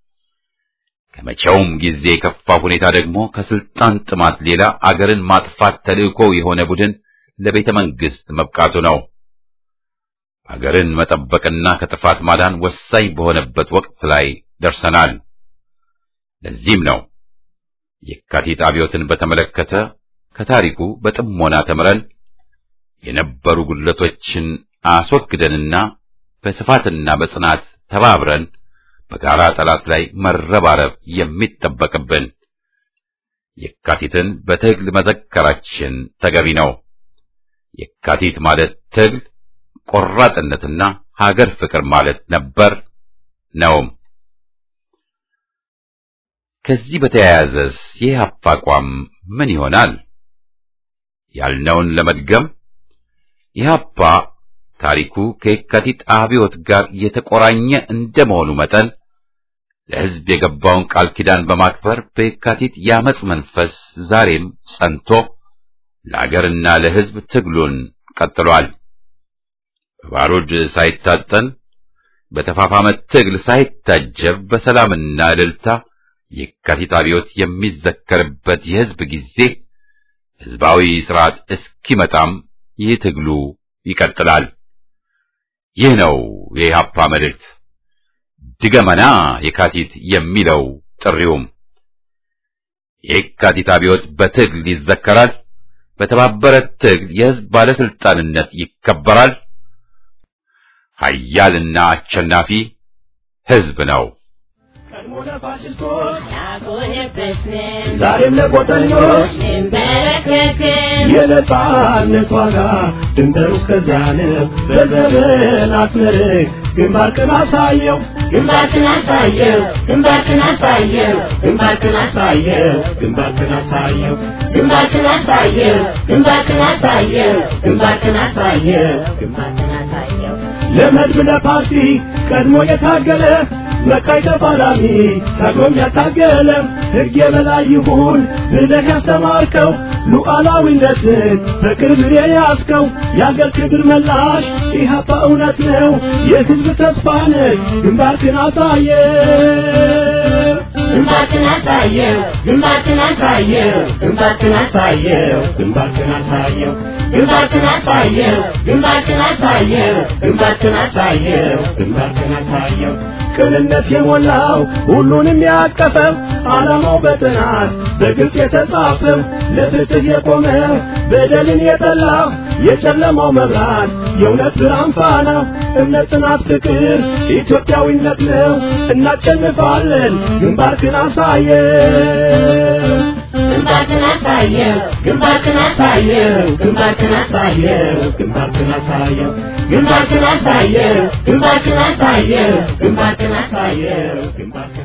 ከመቼውም ጊዜ የከፋ ሁኔታ ደግሞ ከስልጣን ጥማት ሌላ አገርን ማጥፋት ተልእኮ የሆነ ቡድን ለቤተ መንግስት መብቃቱ ነው። አገርን መጠበቅና ከጥፋት ማዳን ወሳኝ በሆነበት ወቅት ላይ ደርሰናል። ለዚህም ነው የካቲት አብዮትን በተመለከተ ከታሪኩ በጥሞና ተምረን የነበሩ ጉድለቶችን አስወግደንና በስፋትና በጽናት ተባብረን በጋራ ጠላት ላይ መረባረብ የሚጠበቅብን። የካቲትን በትግል መዘከራችን ተገቢ ነው። የካቲት ማለት ትግል፣ ቆራጥነትና ሀገር ፍቅር ማለት ነበር ነውም። ከዚህ በተያያዘስ የኢህአፓ አቋም ምን ይሆናል? ያልነውን ለመድገም ኢህአፓ ታሪኩ ከየካቲት አብዮት ጋር የተቆራኘ እንደመሆኑ መጠን ለሕዝብ የገባውን ቃል ኪዳን በማክበር በየካቲት የአመፅ መንፈስ ዛሬም ጸንቶ ለአገርና ለሕዝብ ትግሉን ቀጥሏል። በባሩድ ሳይታጠን በተፋፋመ ትግል ሳይታጀብ በሰላምና እልልታ የካቲት አብዮት የሚዘከርበት የሕዝብ ጊዜ ሕዝባዊ ሥርዓት እስኪመጣም ይህ ትግሉ ይቀጥላል። ይህ ነው የኢህአፓ መልእክት። ድገመና የካቲት የሚለው ጥሪውም የካቲት አብዮት በትግል ይዘከራል። በተባበረ ትግል የሕዝብ ባለስልጣንነት ይከበራል። ኃያልና አሸናፊ ሕዝብ ነው። ቀድሞ ለፋሽስቶች ዛሬም ለቆጠኞች የነጻነት ዋጋ ድንበሩ እስከዚያ ነው። በዘመናት መርህ ግንባርክን አሳየው ግንባርክን አሳየው ግንባርክን አሳየው ግንባርክን አሳየው ግንባርክን አሳየው ግንባርክን አሳየው ግንባርክን አሳየው ግንባርክን አሳየው ግንባርክን አሳየው ለመድብ ለፓርቲ ቀድሞ የታገለ መቃይ ተፋላሚ ታግሎም ያታገለ ሕግ የበላይ ይሁን ብለህ ያስተማርከው ሉዓላዊነትን በቅርብ የያዝከው የአገር ክብር መላሽ ኢህአፓ እውነት ነው የሕዝብ ተስፋ ነህ ግንባርክን አሳየ ግንባርክን አሳየው ግንባርክን አሳየው ግንባርክን አሳየው ግንባርክን አሳየው ግንባርክን አሳየው ግንባርክን አሳየው ግንባርክን አሳየው ግንባርክን አሳየው ቅንነት የሞላው ሁሉንም ያቀፈው ዓላማው በጥናት በግልጽ የተጻፈው ለፍትህ የቆመ በደልን የጠላ የጨለማው መብራት የእውነት ብርሃን ፋና እምነት፣ ጽናት፣ ፍቅር ኢትዮጵያዊነት ነው። እናሸንፋለን። ግንባርክን አሳየው ግንባርክን አሳየው ግንባርክን አሳየው ግንባርክን አሳየው ግንባርክን አሳየው ግንባርክን አሳየው ግንባርክን አሳየው ግንባርክን አሳየው ግንባርክን